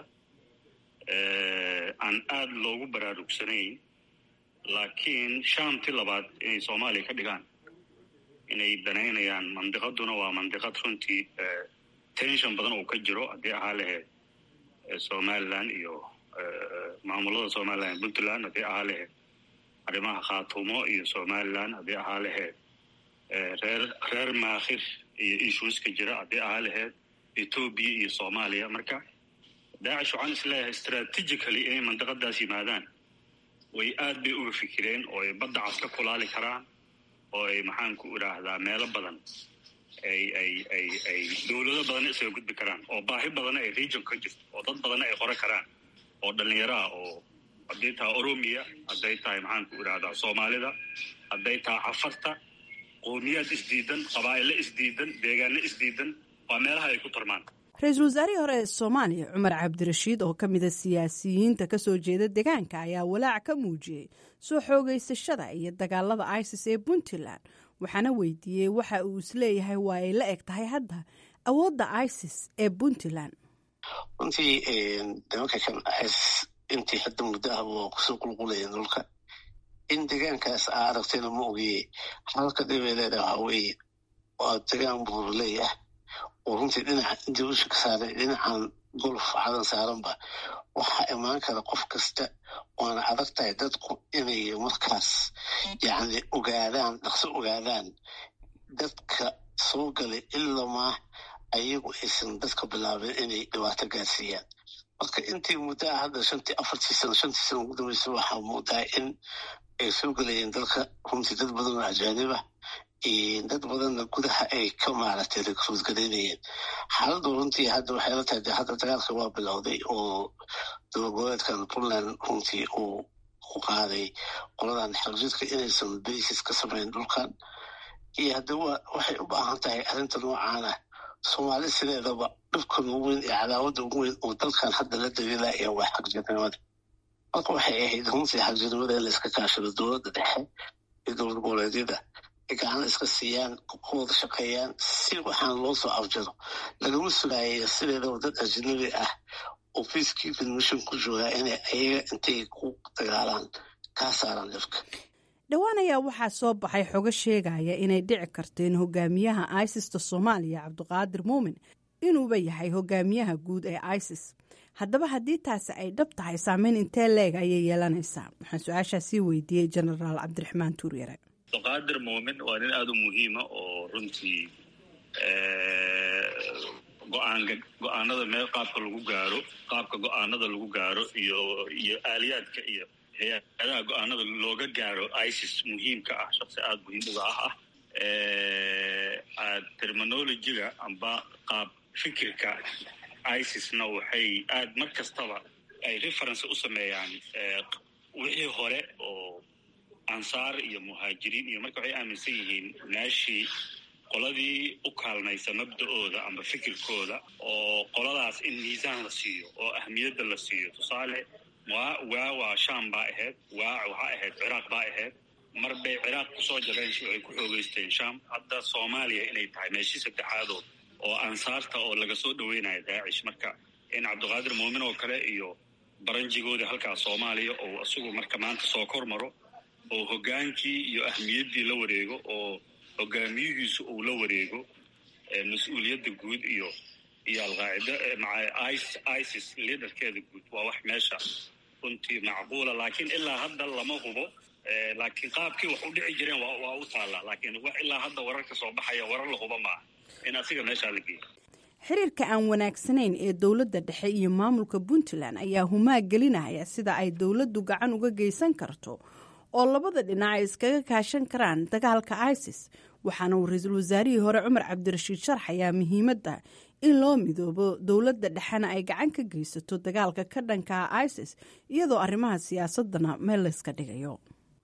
M: aan aada loogu baraarugsanayn laakiin shaamti labaad inay soomaaliya ka dhigaan inay danaynayaan mandiqaduna waa mandiqad runtii tension badan uu ka jiro haddii ahaa laheyd somalilan iyo maamulada somalilan puntland haddii ahaa laheyd arrimaha khaatumo iyo somalilan haddii ahaa laheyd reer reer maakhir iyo issueska jira haddii ahaa laheyd etoobiya iyo soomaaliya marka daacish waxaan isleeyahay strategically inay mandiqadaas yimaadaan way aad bay uga fikireen oo ay badda cas ka kulaali karaan oo ay maxaan ku idhaahdaa meelo badan ay ay ay ay dowlado badanna isaga gudbi karaan oo baahi badanna ay region ka jirto oo dad badanna ay qora karaan oo dhallinyaraha oo hadday tahay oromiya hadday tahay maxaan ku idhahdaa soomaalida hadday tahay cafarta qowmiyaad isdiidan qabaa'ilo isdiidan deegaano isdiidan waa meelaha ay ku tarmaan
K: ra-iisul wasaarihii hore ee soomaaliya cumar cabdirashiid oo ka mida siyaasiyiinta kasoo jeeda deegaanka ayaa walaac ka muujiyey soo xoogeysashada iyo dagaalada isis ee puntland waxaana weydiiyey waxa uu isleeyahay waa ay la eg tahay hadda awoodda isis ee puntland
B: runtii nimanka kan is intii hadda muddo ahba waa kusoo qulqulaya dhulka in deegaankaas aa aragtayna ma ogiye halka dhibay leedaha waxaa weeye waa degaan buurley ah oo runtii dhinaca intii usha ka saaray dhinacan golf cadan saaranba waxaa imaan kara qof kasta waana adag tahay dadku inay markaas yacni ogaadaan dhaqso ogaadaan dadka soo galay ilamaa ayagu aysan dadka bilaabeen inay dhibaato gaarsiiyaan marka intii muddaa hadda shantii afartii sano shantii sano ugu dambaysa waxaa muudaa in ay soo gelayeen dalka runtii dad badan oo ajaanibah dad badanna gudaha ay ka maaragtay rekruut garaynayeen xaaladdu runtii hadda waxay la tahay de hadda dagaalka waa bilowday oo dowlagoboleedkan puntland runtii uu u qaaday qoladan xagjidka inaysan basis ka samayn dhulkan iyo hadda waxay u baahan tahay arrinta noocan ah soomaali sideedaba dhibkan ugu weyn ee cadaawadda ugu weyn oo dalkan hadda la daliilaya waa xagjirnimada marka waxay ahayd runtii xagjirnimada in la iska kaashado dowladda dhexe iyo dowlad goboleedyada ay gacana iska siiyaan ku wada shaqeeyaan si waxaan loo soo afjaro lagama sugaayo sideedaba dad ajnabi ah oo peacekeeping mission ku joogaa inay ayaga intay ku dagaalaan kaa saaraan dhibka
K: dhowaan ayaa waxaa soo baxay xogo sheegaya inay dhici karto in hogaamiyaha isista soomaaliya cabdiqaadir muumin inuuba yahay hogaamiyaha guud ee isis haddaba haddii taasi ay dhab tahay saameyn intee leeg ayay yeelanaysaa waxaan su-aashaa sii weydiiyey genaraal cabdiraxmaan tuuryare
M: abdiqaadir muumin waa nin aada u muhiima oo runtii go-aanka go-aanada meel qaabka lagu gaaro qaabka go-aanada lagu gaaro iyo iyo aaliyaadka iyo hay-adaha go-aanada looga gaaro isis muhiimka ah shaqsi aada muhiim uga ah ah terminologiga amba qaab fikirka isisna waxay aad mar kastaba ay reference u sameeyaan wixii hore oo ansaar iyo muhaajiriin iyo marka waxay aaminsan yihiin meeshii qoladii u kaalmaysa mabda-ooda amba fikirkooda oo qoladaas in miisaan la siiyo oo ahmiyadda la siiyo tusaale waa waa waa sham baa ahayd waa waxaa ahayd ciraaq baa ahayd mar bay ciraaq kusoo jabeen waxay ku xoogeysteen sham hadda soomaaliya inay tahay meeshii saddexaadood oo ansaarta oo laga soo dhaweynayo daacish marka in cabdiqaadir muumin oo kale iyo baranjigoodii halkaas soomaaliya oo isagu marka maanta soo kor maro oo hoggaankii iyo ahmiyaddii la wareego oo hogaamiyihiisu uu la wareego mas-uuliyadda guud iyo iyo alqaacida maca isis liaderkeeda guud waa wax meesha runtii macquula laakiin ilaa hadda lama hubo laakiin qaabkii wax u dhici jireen waa u taallaa laakiin wax ilaa hadda wararka soo baxaya warar la huba maaha in asiga meeshaa la geeyo
K: xiriirka aan wanaagsanayn ee dowladda dhexe iyo maamulka puntland ayaa humaag gelinaya sida ay dowladdu gacan uga geysan karto oo labada dhinac ay iskaga kaashan karaan dagaalka isis waxaana uu ra-iisul wasaarihii hore cumar cabdirashiid sharxayaa muhiimadda in loo midoobo dowladda dhexena ay gacan ka geysato dagaalka ka dhankaa isis iyadoo arrimaha siyaasadana meel layska dhigayo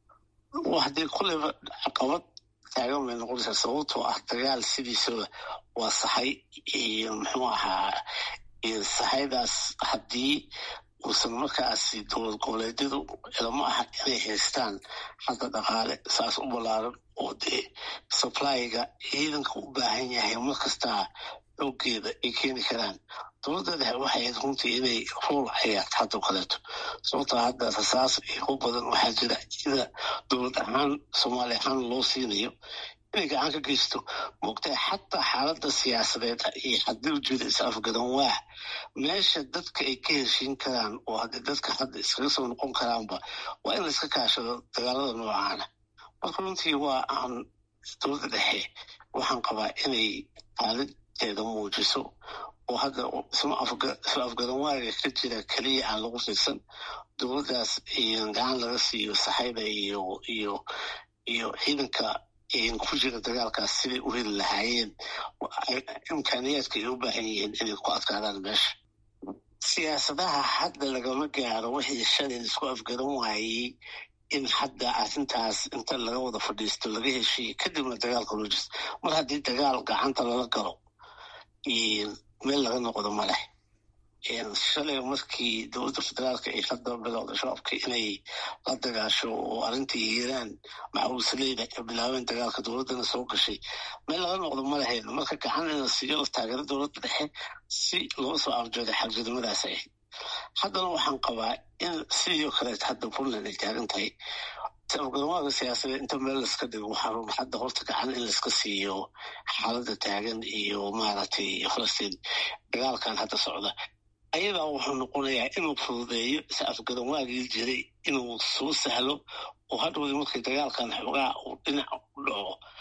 B: haddii kulleyba caqabad taagan bay noqonaysaa sababtoo ah dagaal sidiisaba waa sahay iyo muxuu ahaa sahaydaas haddii uusan markaasi dowlad goboleedyadu ilama aha inay haystaan xagga dhaqaale saas u ballaaran oo dee supplyga ciidanka u baahan yahay mar kastaa xoogeeda ay keeni karaan dowladda dhexe waxay ahayd runtii inay rool ciyaarto haddao kaleeto sababtoo hadda rasaas iyo hub badan waxaa jira sida dowlad ahaan soomaali ahaan loo siinayo inay gacan ka geysto moogtahay xataa xaaladda siyaasadeed iyo haddii ujeeda is afgadan waa meesha dadka ay ka heshiin karaan oo haddii dadka hadda iskaga soo noqon karaanba waa in layska kaashado dagaalada noocaana marka runtii waa aan dowladda dhexe waxaan qabaa inay xaaladteeda muujiso oo hadda isma afgadan waaga ka jira keliya aan lagu fiirsan dowladdaas gacan laga siiyo saxayda iyo iyo iyo ciidanka ku jira dagaalkaas siday u heli lahaayeen imkaaniyaadka ay u baahan yihiin inay ku adkaadaan meesha siyaasadaha hadda lagama gaaro wixii shalay isku afgaran waayey in hadda arrintaas inta laga wada fadhiisto laga heshiiyo kadibna dagaalka loo jirto mar haddii dagaal gacanta lala galo meel laga noqdo ma leh shalay markii dowladda federaalka ay hadda bilowda shabaabka inay la dagaasho oo arrintii hiiraan macawisleyda ay bilaabeen dagaalka dowladdana soo gashay meel laga noqdo ma lahayn marka gacan in la siiyo la taageero dowladda dhexe si loo soo arjooday xagjirnimadaas ahayd haddana waxaan qabaa in sidii kaleet hadda puntland ay taagan tahay afgaramaaga siyaasadeed inta meel laska dhigo waxaa run hadda horta gacan in laiska siiyo xaaladda taagan iyo maaragtay falastiin dagaalkan hadda socda ayadaa wuxuu noqonayaa inuu fududeeyo is afgaran waagii jiray inuu soo sahlo oo hadhowdii markay dagaalkan xoogaa uu dhinac u dhaco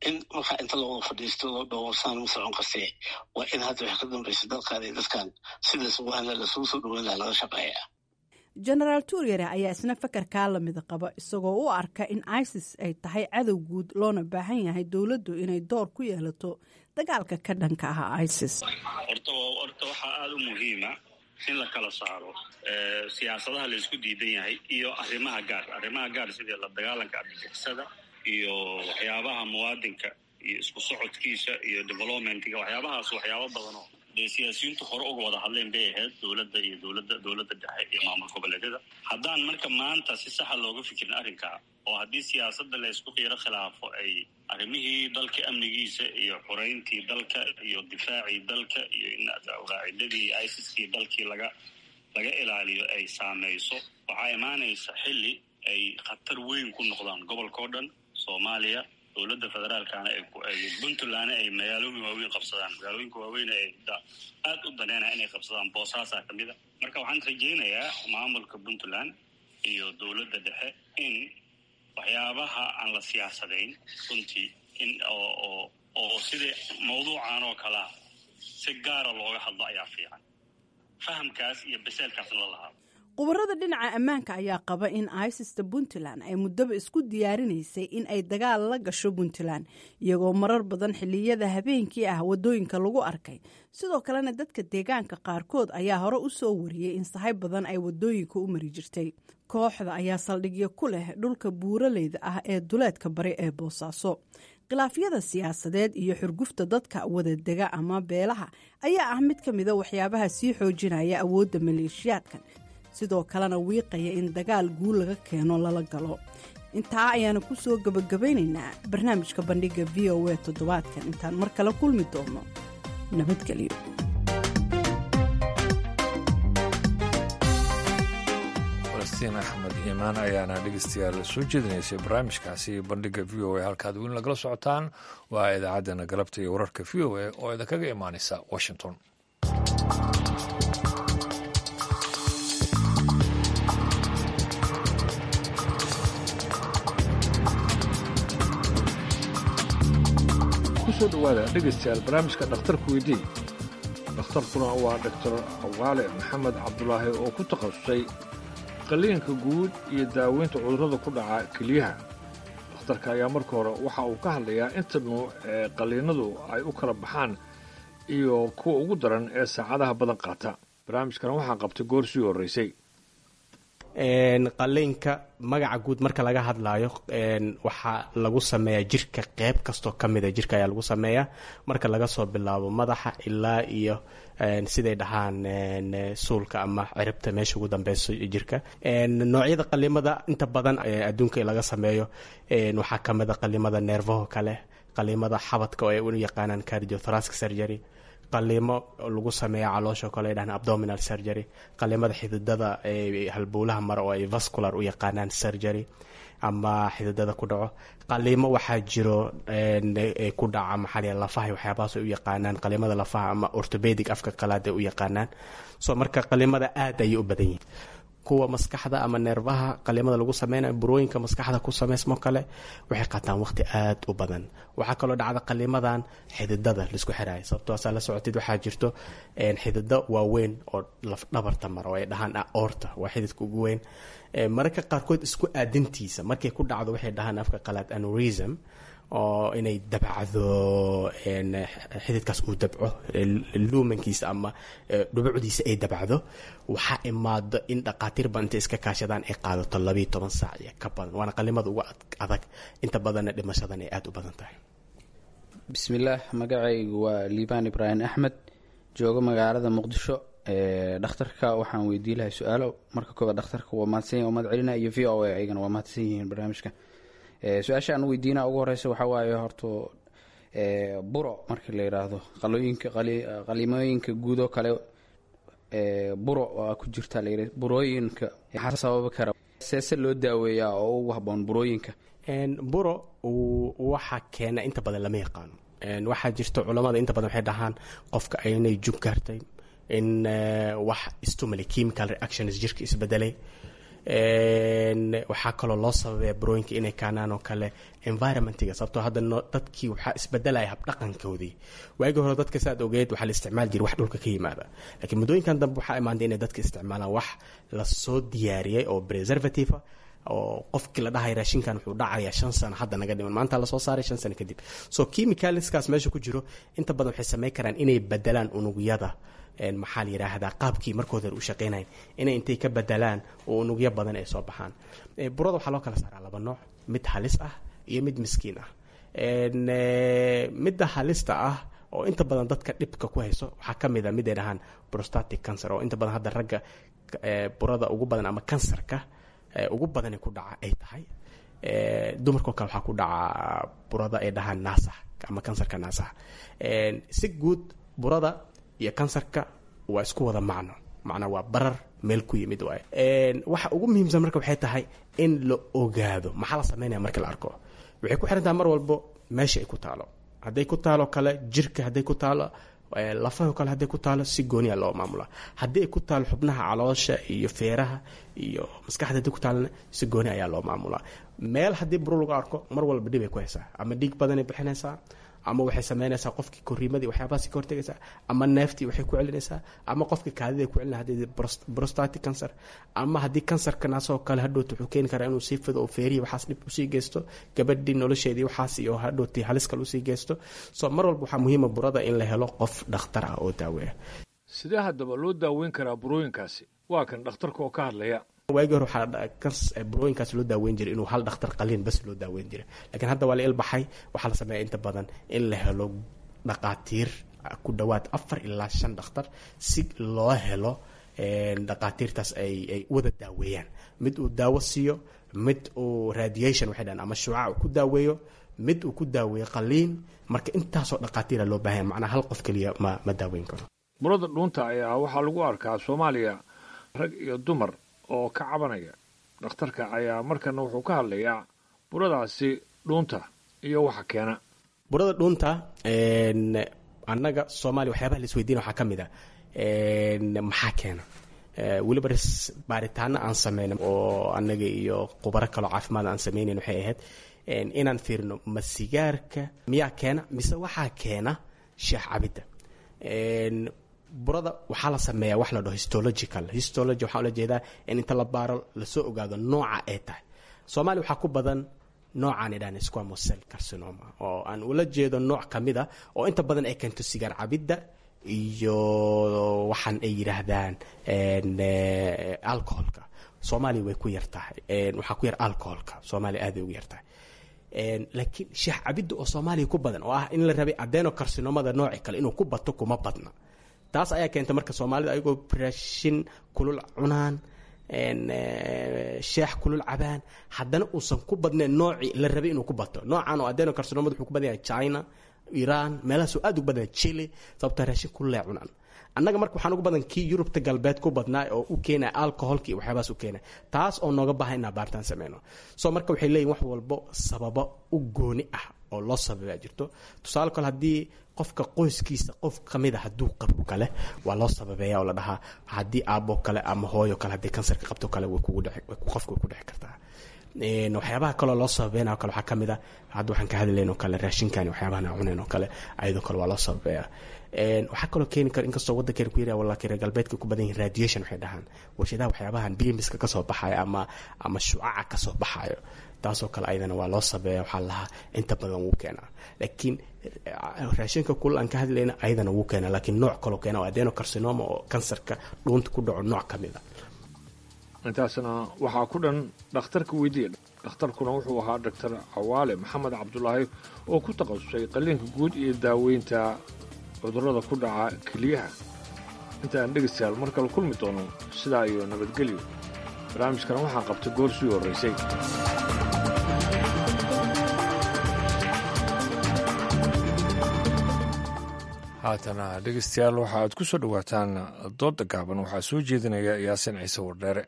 B: in markaa inta lawada fadhiisto loo dhowrsaan ma socon kartee waa in hadda wax ka dambaysa dalkan iyo dadkan sidaas waana lasugu soo dhaweyn laha laga shaqeeyaa
K: genaraal tuuryare ayaa isna fakarkaa lamida qaba isagoo u arka in isis ay tahay cadow guud loona baahan yahay dowladdu inay door ku yeelato dagaalka ka dhanka ah isis
M: horta horta waxaa aada u muhiima in la kala saaro siyaasadaha la isku diidan yahay iyo arrimaha gaar arrimaha gaar sidii la dagaalanka argagixisada iyo waxyaabaha muwaadinka iyo isku socodkiisa iyo developmentiga waxyaabahaas waxyaabo badanoo dee siyaasiyiintu hore uga wada hadleen bay ahayd dowladda iyo dowladda dowladda dhexe iyo maamul goboleedyada haddaan marka maanta si saxa looga fikirin arrinkaa oo haddii siyaasadda la isku qiiro khilaafo ay arrimihii dalka amnigiisa iyo xoreyntii dalka iyo difaacii dalka iyo qaacidadii isiskii dalkii laga laga ilaaliyo ay saameyso waxaa imaanaysa xilli ay khatar weyn ku noqdaan gobolka o dhan soomaaliya dowladda federaalkana puntlandna ay magaalooyin waaweyn qabsadaan magaalooyinka waaweyn ay aada u daneynaya inay qabsadaan boosaasaa ka mid a marka waxaan rajaynayaa maamulka puntland iyo dowladda dhexe in waxyaabaha aan la siyaasadayn runtii in oo oo sidai mawduucan oo kalea si gaara looga hadlo ayaa fiican fahamkaas iyo baseelkaasna la lahaado
K: khubarada dhinaca ammaanka ayaa qaba in isista puntland ay muddaba isku diyaarinaysay in ay dagaal la gasho puntland iyagoo marar badan xilliyada habeenkii ah wadooyinka lagu arkay sidoo kalena dadka deegaanka qaarkood ayaa hore u soo wariyey in sahay badan ay wadooyinka u mari jirtay kooxda ayaa saldhigyo ku leh dhulka buuraleyda ah ee duleedka bari ee boosaaso khilaafyada siyaasadeed iyo xurgufta dadka wadadega ama beelaha ayaa ah mid ka mida waxyaabaha sii xoojinaya awoodda maleeshiyaadkan sidoo kalena wiiqaya in dagaal guul laga keeno lala galo intaa ayaana ku soo gebagabaynaynaa barnaamijka bandhigga v o a toddobaadkan intaan mar kale kulmi doono nabadgelyo
A: falastiin axmed iimaan ayaana dhegeystayaal soo jeedinaysay barnaamijkaasi bandhigga v o a halkaad weyn lagala socotaan waa idaacaddana galabta iyo wararka v o a oo idinkaga imaanaysa washington kusoo dhawaada dhegeystayaal barnaamijka dhakhtarka weydii dhakhtarkuna waa doctor awaale maxamed cabdulaahi oo ku takhasusay qalliinka guud iyo daaweynta cudurrada ku dhaca keliyaha dhakhtarka ayaa marka hore waxa uu ka hadlayaa inta nuuc ee qalliinadu ay u kala baxaan iyo kuwa ugu daran ee saacadaha badan qaata barnaamijkana waxaa qabtay goor sii horreysay
N: qaliinka magaca guud marka laga hadlayo waxaa lagu sameeyaa jirka qeyb kastoo kamida jirka ayaa lagu sameeyaa marka laga soo bilaabo madaxa ilaa iyo siday dhahaan suulka ama ciribta meesha ugu dambeyso jirka noocyada qalimada inta badan adduunka laga sameeyo waxaa kamida qalimada neerfaho kale qalimada xabadka oo ay u yaqaanaan cardiothoracic surgery qaliimo lagu sameeya caloosha kale ay dhahaan abdominal surgery qalimada xididada halbowlaha mara oo ay vascular u yaqaanaan surgery ama xididada ku dhaco qaliimo waxaa jiro ku dhaca maxaa lafaha waxyaabahaas ay u yaqaanaan qalimada lafaha ama orthopedic afka qalaad ay u yaqaanaan so marka qalimada aad ayay u badan yihiin kuwa maskaxda ama neerfaha qalimada lagu sameynayo burooyinka maskaxda ku sameysmo kale waxay qaataan waqti aad u badan waxaa kaloo dhacda qalimadan xididada laisku xiraayo sababtoosaa la socotid waxaa jirto xidido waaweyn oo lafdhabarta mara oo ay dhahaan aorta waa xididka ugu weyn mararka qaarkood isku aadintiisa markay ku dhacdo waxay dhahaan afka qalaad anurism oo inay dabcdo xididkaas uu dabco luumankiisa ama dhubucdiisa ay dabcdo waxaa imaado in dhaqaatiirba intay iska kaashadaan ay qaadato labiiyo toban saac iyo ka badan waana qalimada ugu adag inta badanna dhimashadan ay aada u badan tahay
O: bismillaah magacaygu waa liibaan ibraahim axmed jooga magaalada muqdisho dhakhtarka waxaan weydii lahay su-aalo marka koobaad dhakhtarka waa mahadsanya umad celina iyo v o a ayagana waa mahadsan yihiin barnaamijka su-aasha aan weydiina ugu horeysa waxaa waaye horto buro markii la yiraahdo qalooyinka qalimooyinka guud oo kale buro waa ku jirta layiri burooyinka maxaa sababi kara seese loo daaweeyaa oo ugu haboon burooyinka
N: buro waxa keena inta badan lama yaqaano waxaa jirta culamada inta badan waxay dhahaan qofka inay jug gaartay in wax stimuli chemical reactions jirka isbedelay waxaa kaloo loo sababaya burooyinka inay kaanaan oo kale environmentiga sababtoo hadda dadkii waxaa isbedelaya habdhaqankoodii waagii hore dadka saad ogeed waxaa la isticmaal jiray wax dhulka ka yimaada laakiin muddooyinkan dambe waxaa imaantay inay dadka isticmaalaan wax lasoo diyaariyey oo preservative oo qofkii la dhahay raashinkan wuxuu dhacayaa shan sano hadda naga dhiman maanta lasoo saaray shan sano kadib so chemicalskaas meesha ku jiro inta badan waxay samayn karaan inay bedelaan unugyada maxaa la yidhaahdaa qaabkii markooda u shaqeynayn inay intay ka bedelaan oo unugyo badan ay soo baxaan burada waxaa loo kala saaraa laba nooc mid halis ah iyo mid miskiin ah midda halista ah oo inta badan dadka dhibka ku hayso waxaa ka mid a mid ay dhahaan prostatic cancer oo inta badan hadda ragga burada ugu badan ama kansarka ugu badani ku dhaca ay tahay dumarkao kale waxaa ku dhaca burada ay dhahaan naasax ama kansarka naasax si guud burada iyo kansarka waa isku wada macno macnaa waa barar meel ku yimid waay waxa ugu muhiimsan marka waxay tahay in la ogaado maxaa la sameynaya marka la arko waxay ku xirantaha mar walbo meesha ay ku taalo hadday ku taalo kale jirka hadday ku taalo lafaho kale hadday ku taalo si gooniya loo maamula haddii ay ku taalo xubnaha caloosha iyo feeraha iyo maskaxda hadday ku taalona si gooni ayaa loo maamulaa meel haddii buru lagu arko mar walba dhib ay ku haysaa ama dhiig badanay bixinaysaa ama waxay sameynaysaa qofkii koriimadii waxyaabahaasi ka hortegaysaa ama neeftii waxay ku celinaysaa ama qofkii kaadida ku celina haddii prostatic cancer ama haddii kansarka naasoo kale hadhowta wuxuu keeni karaa inuu sii fido oo feerihii waxaas dhib usii geysto gabadhii nolosheedii waxaas iyo hadhowtii halis kale usii geysto so mar walba waxaa muhiima burada in la helo qof dhakhtar ah oo daaweeya
A: sidee haddaba loo daaweyn karaa burooyinkaasi waa kan dhakhtarka oo ka hadlaya
N: waagii hore waxaa burooyinkaas loo daaweyn jiray inuu hal dhakhtar qaliin bas loo daaweyn jiray laakiin hadda waa la ilbaxay waxaa la sameeya inta badan in la helo dhaqaatiir ku dhowaad afar ilaa shan dhakhtar si loo helo dhaqaatiirtaas ay ay wada daaweeyaan mid uu daawo siiyo mid uu radiation waxay dhahan ama shuuca uu ku daaweeyo mid uu ku daaweeyo qaliin marka intaasoo dhaqaatiira loo baahanya macnaa hal qof keliya ma ma daaweyn karo
A: burada dhuunta ayaa waxaa lagu arkaa soomaaliya rag iyo dumar oo ka cabanaya dhakhtarka ayaa markana wuxuu ka hadlayaa buradaasi dhuunta iyo waxa keena
N: burada dhuunta annaga soomaaliya waxyaabaha la isweydiina waxaa ka mid a maxaa keena weliba baaritaano aan sameyna oo annaga iyo khubaro kaloo caafimaad aan sameynayn waxay ahayd inaan fiirino ma sigaarka miyaa keena mise waxaa keena sheex cabidda burada waxaa la sameeyaa wax la dhaho histological histology waxaa ula jeedaa in inta la baaro lasoo ogaado nooca ay tahay soomaaliya waxaa ku badan noocaan idhahan squamous cell carcinoma oo aan ula jeedo nooc ka mid a oo inta badan ay keento sigaar cabidda iyo waxaan ay yidhaahdaan alcoholka soomaaliya way ku yar tahay waxaa ku yar alcoholka soomaaliya aaday ugu yar tahay laakiin sheex cabidda oo soomaaliya ku badan oo ah in la rabay adeno carcinomada nooci kale inuu ku bato kuma badna taas ayaa keenta marka soomaalida ayagoo raashin kulul cunaan sheex kulul cabaan haddana uusan ku badnayn noocii la rabay inuu ku bato noocan oo adeno carcinomada wuxuu ku badan yahay china iran meelahaasoo aad ugu badan chile sababta raashin kululay cunaan annaga marka waxaan ugu badan kii yurubta galbeed ku badnaa oo u keenaya alcoholka iyo waxyaabahaas u keenaya taas oo nooga baahan inaa baaritaan sameyno so marka waxay leeyihin wax walbo sababo u gooni ah oo loo sababaa jirto tusaale kale haddii qofka qoyskiisa qof kamid a hadduu qabo kale waa loo sababeeya oo la dhahaa haddii aabo kale ama hooyo kale haddii kansarka qabto kale way kugu dheci qofka way ku dheci kartaa waxyaabaha kaloo loo sababeynao kale waxaa kamid a hadda waxaan ka hadlayn oo kale raashinkan waxyaabahan aan cunayn oo kale ayadoo kale waa loo sababeeya waxaa kaloo keeni kara inkastoo waddankeena ku yara walakin reer galbeedka ku badan yihin radiation waxay dhahaan warshadaha waxyaabahan bimiska kasoo baxayo ama ama shucaca kasoo baxayo taasoo kale ayadana waa loo sabeeya waxaa lahaa inta badan wuu keenaa laakiin raashinka kulal aan ka hadlayna ayadana wuu keenaa laakiin nooc kaloo keena oo adeno carcinoma oo kansarka dhuunta ku dhaco nooc ka mid a
A: intaasna waxaa ku dhan dhakhtarka weydiiya dhakhtarkuna wuxuu ahaa doctor cawaale maxamed cabdulaahi oo ku takhasusay qalliinka guud iyo daaweynta cudurrada ku dhaca keliyaha intaan dhegaystayaal mar kale kulmi doono sidaa iyo nabadgelyo barnaamijkana waxaa qabtay goor sii horraysay haatana dhegaystayaal waxa aad ku soo dhowaataan doodda gaaban waxaa soo jeedinaya yaasin ciise wardheere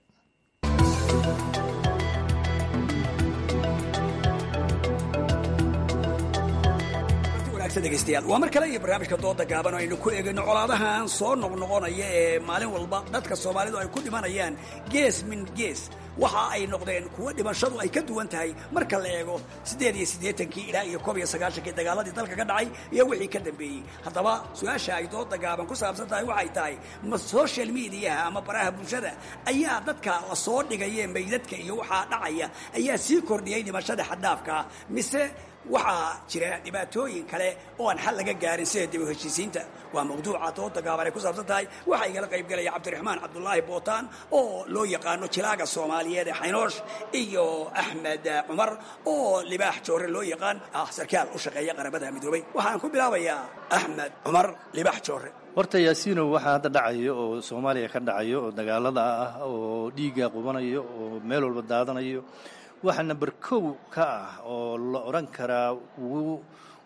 P: wanaagsan dhegaystayaal waa mar kale iyo barnaamijka dooda gaaban oo aynu ku eegayno colaadahan soo noqnoqonaya ee maalin walba dadka soomaalidu ay ku dhimanayaan gees min gees waxa ay noqdeen kuwo dhimashadu ay ka duwan tahay marka la eego siddeed iyo siddeetankii ilaa iyo koob iyo sagaashankii dagaaladii dalka ka dhacay iyo wixii ka dambeeyey haddaba su-aasha ay dooda gaaban ku saabsan tahay waxay tahay ma social mediaha ama baraha bulshada ayaa dadka la soo dhigaya meydadka iyo waxaa dhacaya ayaa sii kordhiyey dhimashada xaddaafka mise waxaa jira dhibaatooyin kale oo aan xal laga gaarin sida dib u heshiisiinta waa mawduuca dooda gaaban ay ku saabsan tahay waxaa igala qayb gelaya cabdiraxmaan cabdulaahi bootaan oo loo yaqaano jilaaga soomaaliyeed ee xaynoosh iyo axmed cumar oo libaax joore loo yaqaan ah sarkaal u shaqeeya qaramada midoobay waxaan ku bilaabayaa axmed cumar libaax joore
Q: horta yaasiinow waxaa hadda dhacayo oo soomaaliya ka dhacayo oo dagaalada ah oo dhiigga qubanayo oo meel walba daadanayo waxa number kow ka ah oo la odhan karaa wuu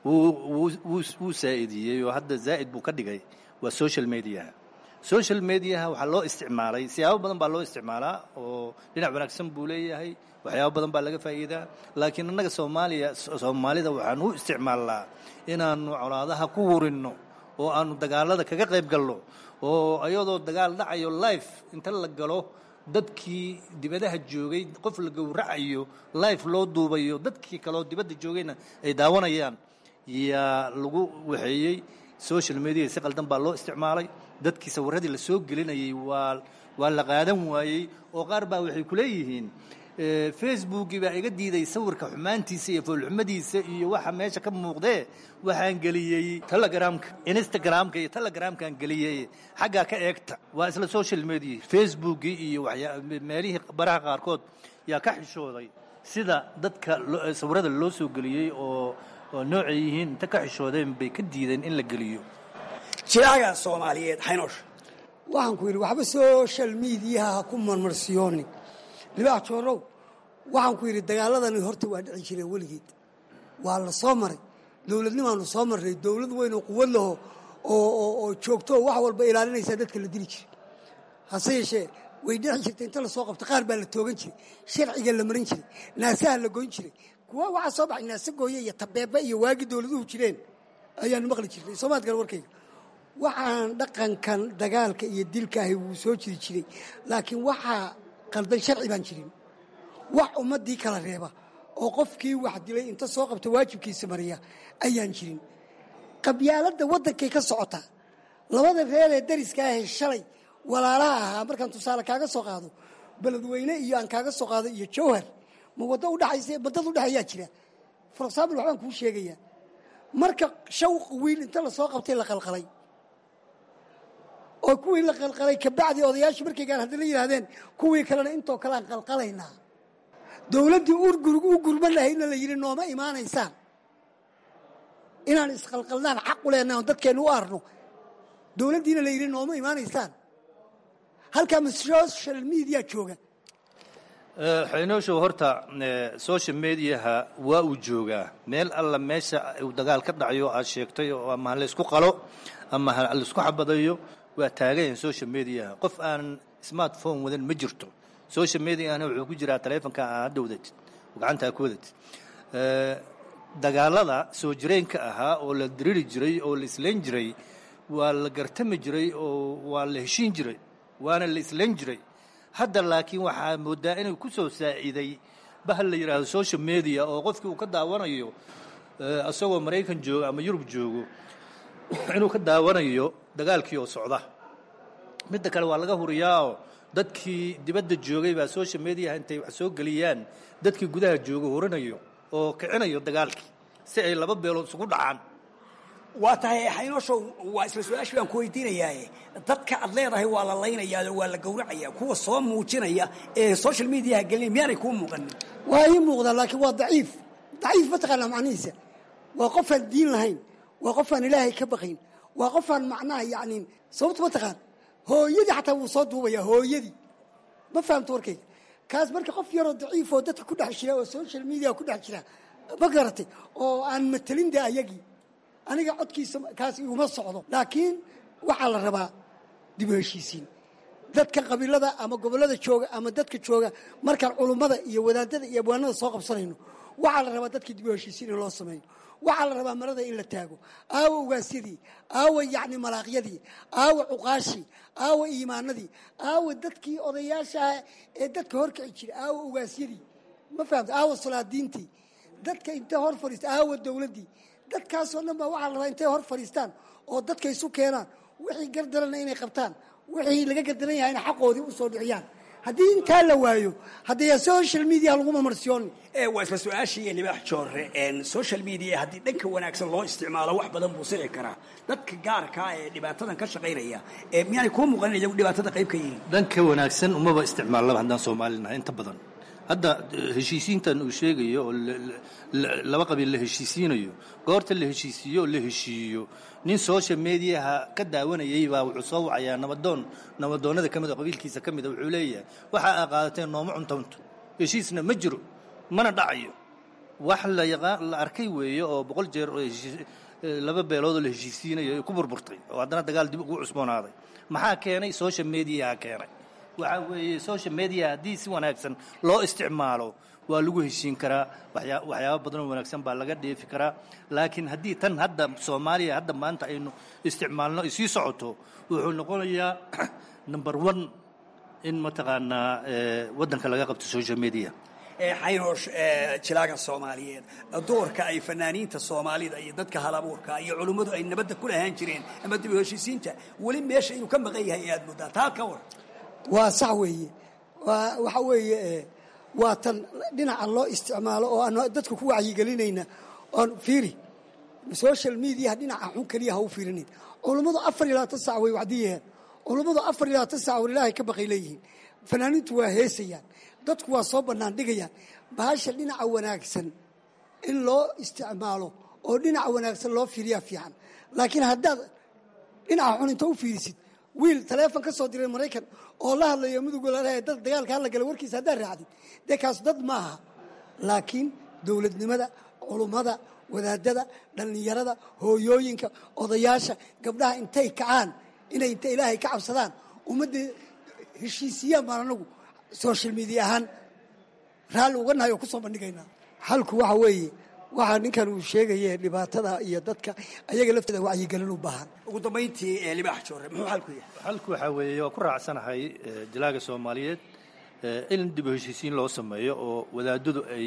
Q: wuu saa'idiyey oo hadda zaa'id buu ka dhigay waa social mediaha social mediaha waxaa loo isticmaalay siyaabo badan baa loo isticmaalaa oo dhinac wanaagsan buu leeyahay waxyaabo badan baa laga faa'iidaa laakiin annaga soomaaliya soomaalida waxaan u isticmaalnaa inaannu colaadaha ku wurinno oo aannu dagaalada kaga qayb galno oo iyadoo dagaal dhacayo life inta la galo dadkii dibadaha joogay qof la gowracayo life loo duubayo dadkii kaleoo dibadda joogayna ay daawanayaan yaa lagu waxeeyey social media si qaldan baa loo isticmaalay dadkii sawiradii la soo gelinayay waa waa la qaadan waayey oo qaar baa waxay ku leeyihiin facebookii baa iga diiday sawirka xumaantiisa iyo foolxumadiisa iyo waxa meesha ka muuqdee waxaan geliyey telegramka instagramka iyo telegramkaan geliyey xaggaa ka eegta waa isla social media facebookii iyo meelihii baraha qaarkood yaa ka xishooday sida dadka sawirada loo soo geliyey oo oo noocay yihiin inta ka xishoodeen bay ka diideen in la geliyo
P: jilaaga soomaaliyeed xaynoosh
R: waxaan ku yidhi waxba social mediaha ha ku marmarsiyoonin libaax joorow waxaan ku yidhi dagaaladani horta waa dhici jireen weligeed waa la soo maray dowladnimaanu soo marnay dowlad weyn oo quwad laho oo joogto oo wax walba ilaalinaysaa dadka la dili jiray hase yeeshee way dhici jirtay inta lasoo qabto qaar baa la toogan jiray sharciga la marin jiray naasaha la goyn jiray kuwa waxaa soo baxay naase gooye iyo tabeebe iyo waagii dowladuhu jireen ayaanu maqli jirnay soomaad gale warkayga waxaan dhaqankan dagaalka iyo dilkaahi wuu soo jiri jiray laakiin waxaa qaldan sharci baan jirin wax ummaddii kala reeba oo qofkii wax dilay inta soo qabta waajibkiisa mariya ayaan jirin qabyaaladda waddankay ka socotaa labada reer ee dariska ahee shalay walaalaha ahaa markaan tusaale kaaga soo qaado beledweyne iyo aan kaaga soo qaado iyo jawhar ma waddo udhexaysa baddad udhexayaa jira for example waxbaan kuu sheegayaa marka shawq wiil inta lasoo qabtay la qalqalay oo kuwii la qalqalay kabacdi odayaashii markaygaan haddana yidhaahdeen kuwii kalena intoo kale aan qalqalaynaa dowladdii u gurman lahaydna la yidhi nooma imaanaysaan inaan isqalqalnaan xaq u leenahay on dadkeennu u arno dowladdiina la yidhi nooma imaanaysaan halkaa ma social media jooga
Q: xaynooshow horta social mediaha waa uu joogaa meel alla meesha uu dagaal ka dhacayo aad sheegtay oo ama ha laysku qalo ama ha laysku xabadayo waa taagayan social mediaha qof aan smartphone wadan ma jirto social mediahana wuxuu ku jiraa taleefonka aa hadda wadatid oo gacantaa ku wadatid dagaalada soo jireenka ahaa oo la diriri jiray oo la islayn jiray waa la gartami jiray oo waa la heshiin jiray waana la islayn jiray hadda laakiin waxaa moodaa inuu ku soo saaciiday bahal la yidhaahdo social media oo qofkii uu ka daawanayo isagoo maraykan joogo ama yurub joogo inuu ka daawanayo dagaalkii oo socda midda kale waa laga huriyaao dadkii dibadda joogay baa social mediaha intay wax soo geliyaan dadkii gudaha jooga hurinayo oo kicinayo dagaalkii si ay laba beelood isugu dhacaan
P: waa tahay xaynooshow waa isla su-aashii baan ku weydiinayaaye dadka aad leedahay waa la laynayaa waa la gowracaya kuwa soo muujinaya ee social mediaha gelinaya miyaanay kuu muuqanin
R: waa ii muuqdaa laakiin waa daciif daciif mataqaanaa macnihiisa waa qofaan diin lahayn waa qofaan ilaahay ka baqayn waa qofaan macnaha yacni sababta mataqaan hooyadii xataa wuu soo duubayaa hooyadii ma fahamto warkayga kaas marka qof yaroo daciif oo dadka ku dhex jira oo social media ku dhex jira ma garatay oo aan matelin de ayagii aniga codkiisa kaas iguma socdo laakiin waxaa la rabaa dib u heshiisiin dadka qabiilada ama gobollada jooga ama dadka jooga markaan culummada iyo wadaadada iyo abwaanada soo qabsanayno waxaa la rabaa dadkii dib u heshiisiin in loo sameeyo waxaa la rabaa marada in la taago aawa ugaasyadii aawa yacni malaaqyadii aawa cuqaashii aawa iimaanadii aawa dadkii odayaashaah ee dadka horkici jiray aawa ugaasyadii ma fahamta aawa salaadiintii dadka intay hor fadhiista aawa dowladdii dadkaasoo dhan baa waxaa la rabaa intay hor fadhiistaan oo dadka isu keenaan wixii gardarana inay qabtaan wixii laga gardaran yahayna xaqoodii u soo dhiciyaan haddii intaa la waayo haddee social media laguma marsiyooni
P: waa isla su-aashii libaax joore social media haddii dhanka wanaagsan loo isticmaalo wax badan buu sici karaa dadka gaarkaa ee dhibaatadan ka shaqaynaya miyaanay kuu muuqanin iyagu dhibaatada qayb ka yihiin
Q: dhanka wanaagsan umaba isticmaalnaba haddaan soomaalinahay inta badan hadda heshiisiintan uu sheegayo oo laba qabiil la heshiisiinayo goorta la heshiisiiyo oo la heshiiyo nin social mediaha ka daawanayay baa wuxuu soo wacayaa nabadoon nabadoonnada ka mid oo qabiilkiisa ka mida wuxuu leeyahay waxa aa qaadateen nooma cuntaunto heshiisna ma jiro mana dhacayo wax la yaqaan la arkay weeye oo boqol jeer oo laba beeloodoo la heshiisiinayo ay ku burburtay oo haddana dagaal dib ugu cusboonaaday maxaa keenay social mediaha keenay waxaa weeye social media haddii si wanaagsan loo isticmaalo waa lagu heshiin karaa waxyaa waxyaaba badan oo wanaagsan baa laga dheefi karaa laakiin haddii tan hadda soomaaliya hadda maanta aynu isticmaalno ay sii socoto wuxuu noqonayaa number one in mataqaanaa waddanka laga qabto social media
P: xaynoosh jilaaga soomaaliyeed doorka ay fanaaniinta soomaalida iyo dadka halabuurka iyo culummadu ay nabadda ku lahaan jireen ama dib u heshiisiinta weli meesha inuu ka maqan yahay aad moodaa taa ka war
R: waa sax weeye waa waxa weeye waa tan dhinaca loo isticmaalo oo aan dadka ku wacyigelinayna oon fiiri social mediaha dhinaca xun keliya ha u fiirinayn culummadu afar iyo labaatan sac way wacdiyaheen culummadu afar iyo labaatan sac war ilaahay ka baqay leeyihiin fanaaniintu waa heesayaan dadku waa soo bannaan dhigayaan bahasha dhinaca wanaagsan in loo isticmaalo oo dhinaca wanaagsan loo fiiriyaa fiican laakiin haddaad dhinaca xun inta u fiirisid wiil taleefon ka soo diray maraykan oo la hadlayo mudugolalehe dad dagaalka hala gala warkiisa haddaad raacdid dee kaas dad maaha laakiin dowladnimada culummada wadaadada dhallinyarada hooyooyinka odayaasha gabdhaha intay kacaan inay inta ilaahay ka cabsadaan ummadda heshiisiyaan baan anagu social media ahaan raalli uga nahay oo ku soo bandhigaynaa xalku waxa weeye waxaa ninkan uu sheegaye dhibaatada iyo dadka ayaga lafteeda wacyigelin u baahan
P: ugu dambayntii libaax joore muxuu xalku yahay
Q: xalku waxaa weeye waa ku raacsanahay jalaaga soomaaliyeed in dib u heshiisiin loo sameeyo oo wadaadadu ay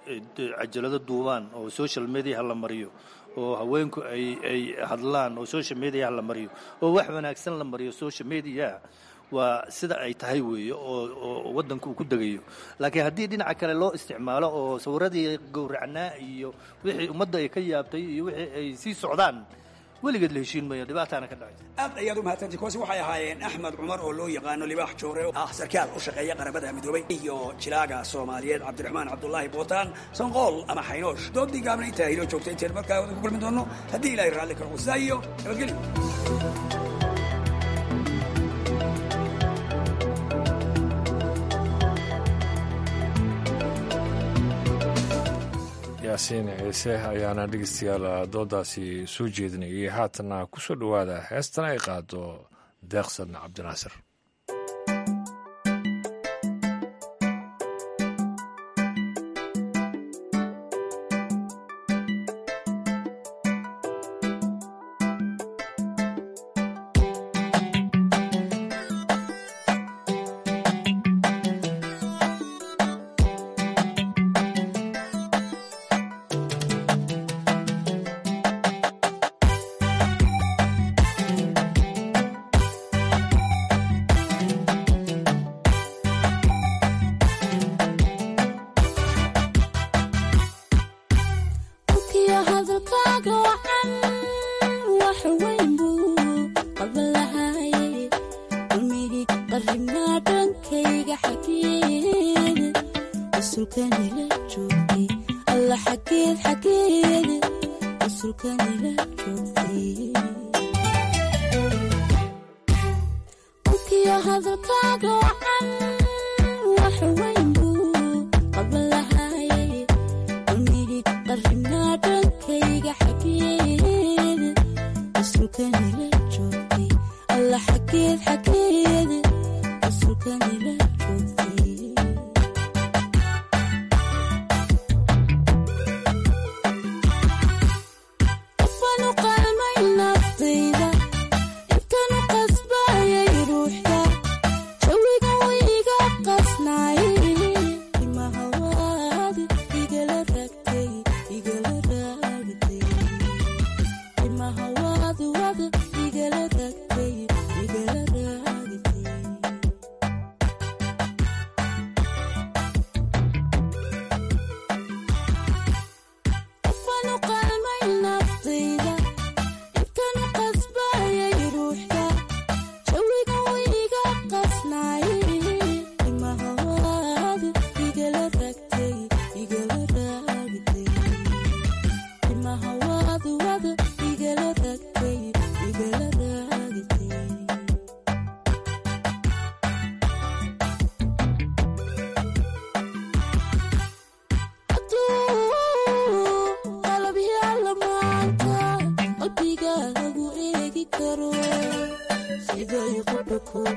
Q: cajalado duubaan oo social mediaha la mariyo oo haweenku ay ay hadlaan oo social mediaha la mariyo oo wax wanaagsan la mariyo social mediaha waa sida ay tahay weeye oo oo waddanku uu ku degayo laakiin haddii dhinaca kale loo isticmaalo oo sawiradii gowracnaa iyo wixii ummadda ay ka yaabtay iyo wixii ay sii socdaan weligeed la heshiin mayo dhibaataana ka dhacaysa
P: aad ayaad u mahadsantii kuwaasi waxay ahaayeen axmed cumar oo loo yaqaano libaax joore oo ah sarkaal u shaqeeya qaramada midoobay iyo jilaaga soomaaliyeed cabdiraxmaan cabdulaahi bootaan sanqool ama xaynoosh doodii gaabna intaa hiloo joogtay intayn markaa wadan ku kulmi doono haddii ilaahay raalli karo wasaa iyo nabadgelyo
A: yaasiin ciise ayaana dhegeystayaal doodaasi soo jeedinayay haatana ku soo dhowaada heestana ay qaado deeqsan cabdinaasir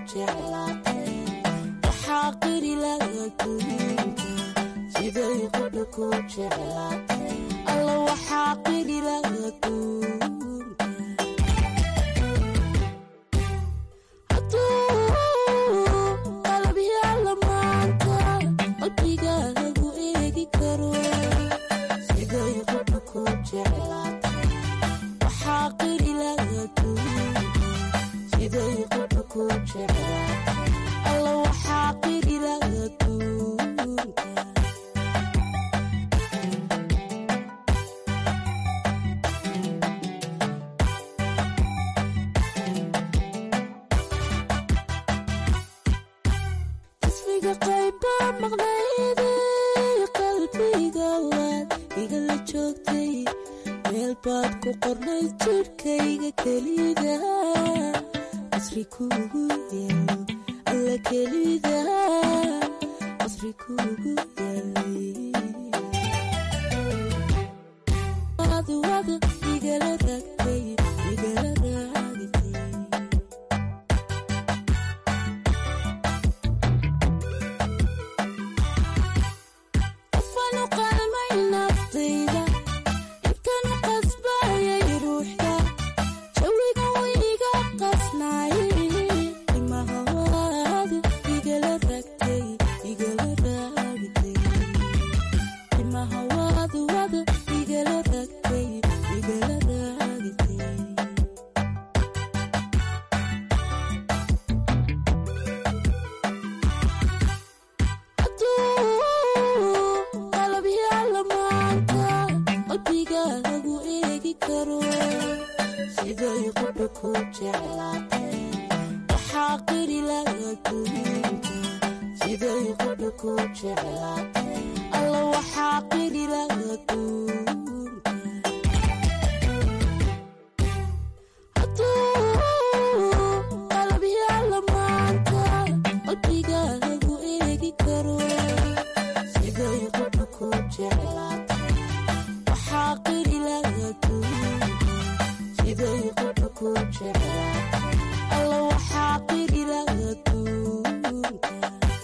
S: jeclaatay waxaa qiri laga duunka siday qudha ku jeclaatay alla waxaa qiri laga duunka hadduu qalab yaalla maanta qalbigaagu eegi karo siday qudha ku jeclaatay waxaa qiri laga duunka siday qudha ku jeclaatay alla waxaa qiri laga duunka ismiga qayba maqnayday qalbiga waad igala joogtay meel baad ku qornay jidhkayga kelida asri kuugu yaalo alla kelida asri kuugu yaalay wadu wadu igala ragtay igala raagtay qofanu qalmay naftayda intanu qasbayay ruuxda jawiga wiiga qasnaayay imahawaadu igala ragtay igala raagtay imahawaadu wadu igala ragtay igala raagtay hadduu qalab yaalla maanta qalbigaagu eegi karo siday qudha ku jeclaatay waxaa qiri laga duunka siday qudha ku jeclaatay alla waxaa qiri laga duunka hadduu qalab yaalla maanta qalbigaagu eegi karo siday qudha ku jeclaatay waxaa qiri laga duunka siday qudha ku jeclaatay alla waxaa qiri laga duunka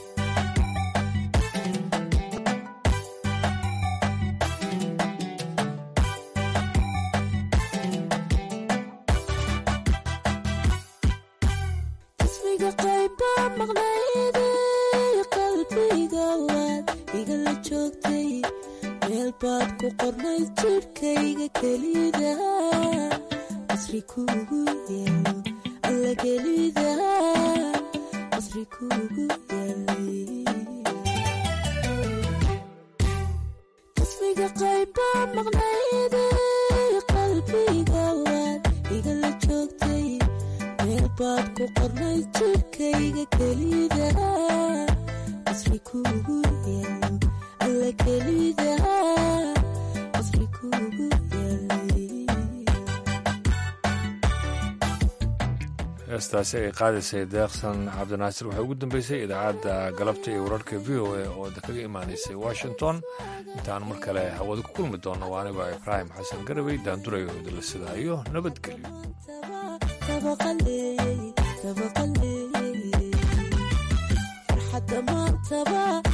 S: ismiga qayba maqnayday qalbiga waad igala joogtay meel baad ku qornay jidhkayga kelida asri kuugu yaalo alla kelida asri kuugu yaalay ismiga qayba maqnayday qalbiga waad igala joogtay meel baad ku qornay jidhkayga kelida asri kuugu yaalo alla kelida asri kuugu yaalay
A: heestaasi ay qaadaysay deeqsan cabdinaasir waxay ugu dambeysay idaacadda galabta iyo wararka v o a oo kaga imaanaysay washington intaan mar kale hawada ku kulmi doonno waa anigoo ibraahim xasan garawey daandurayo idinla sidaayo nabadgelyo
S: farxadda maantaba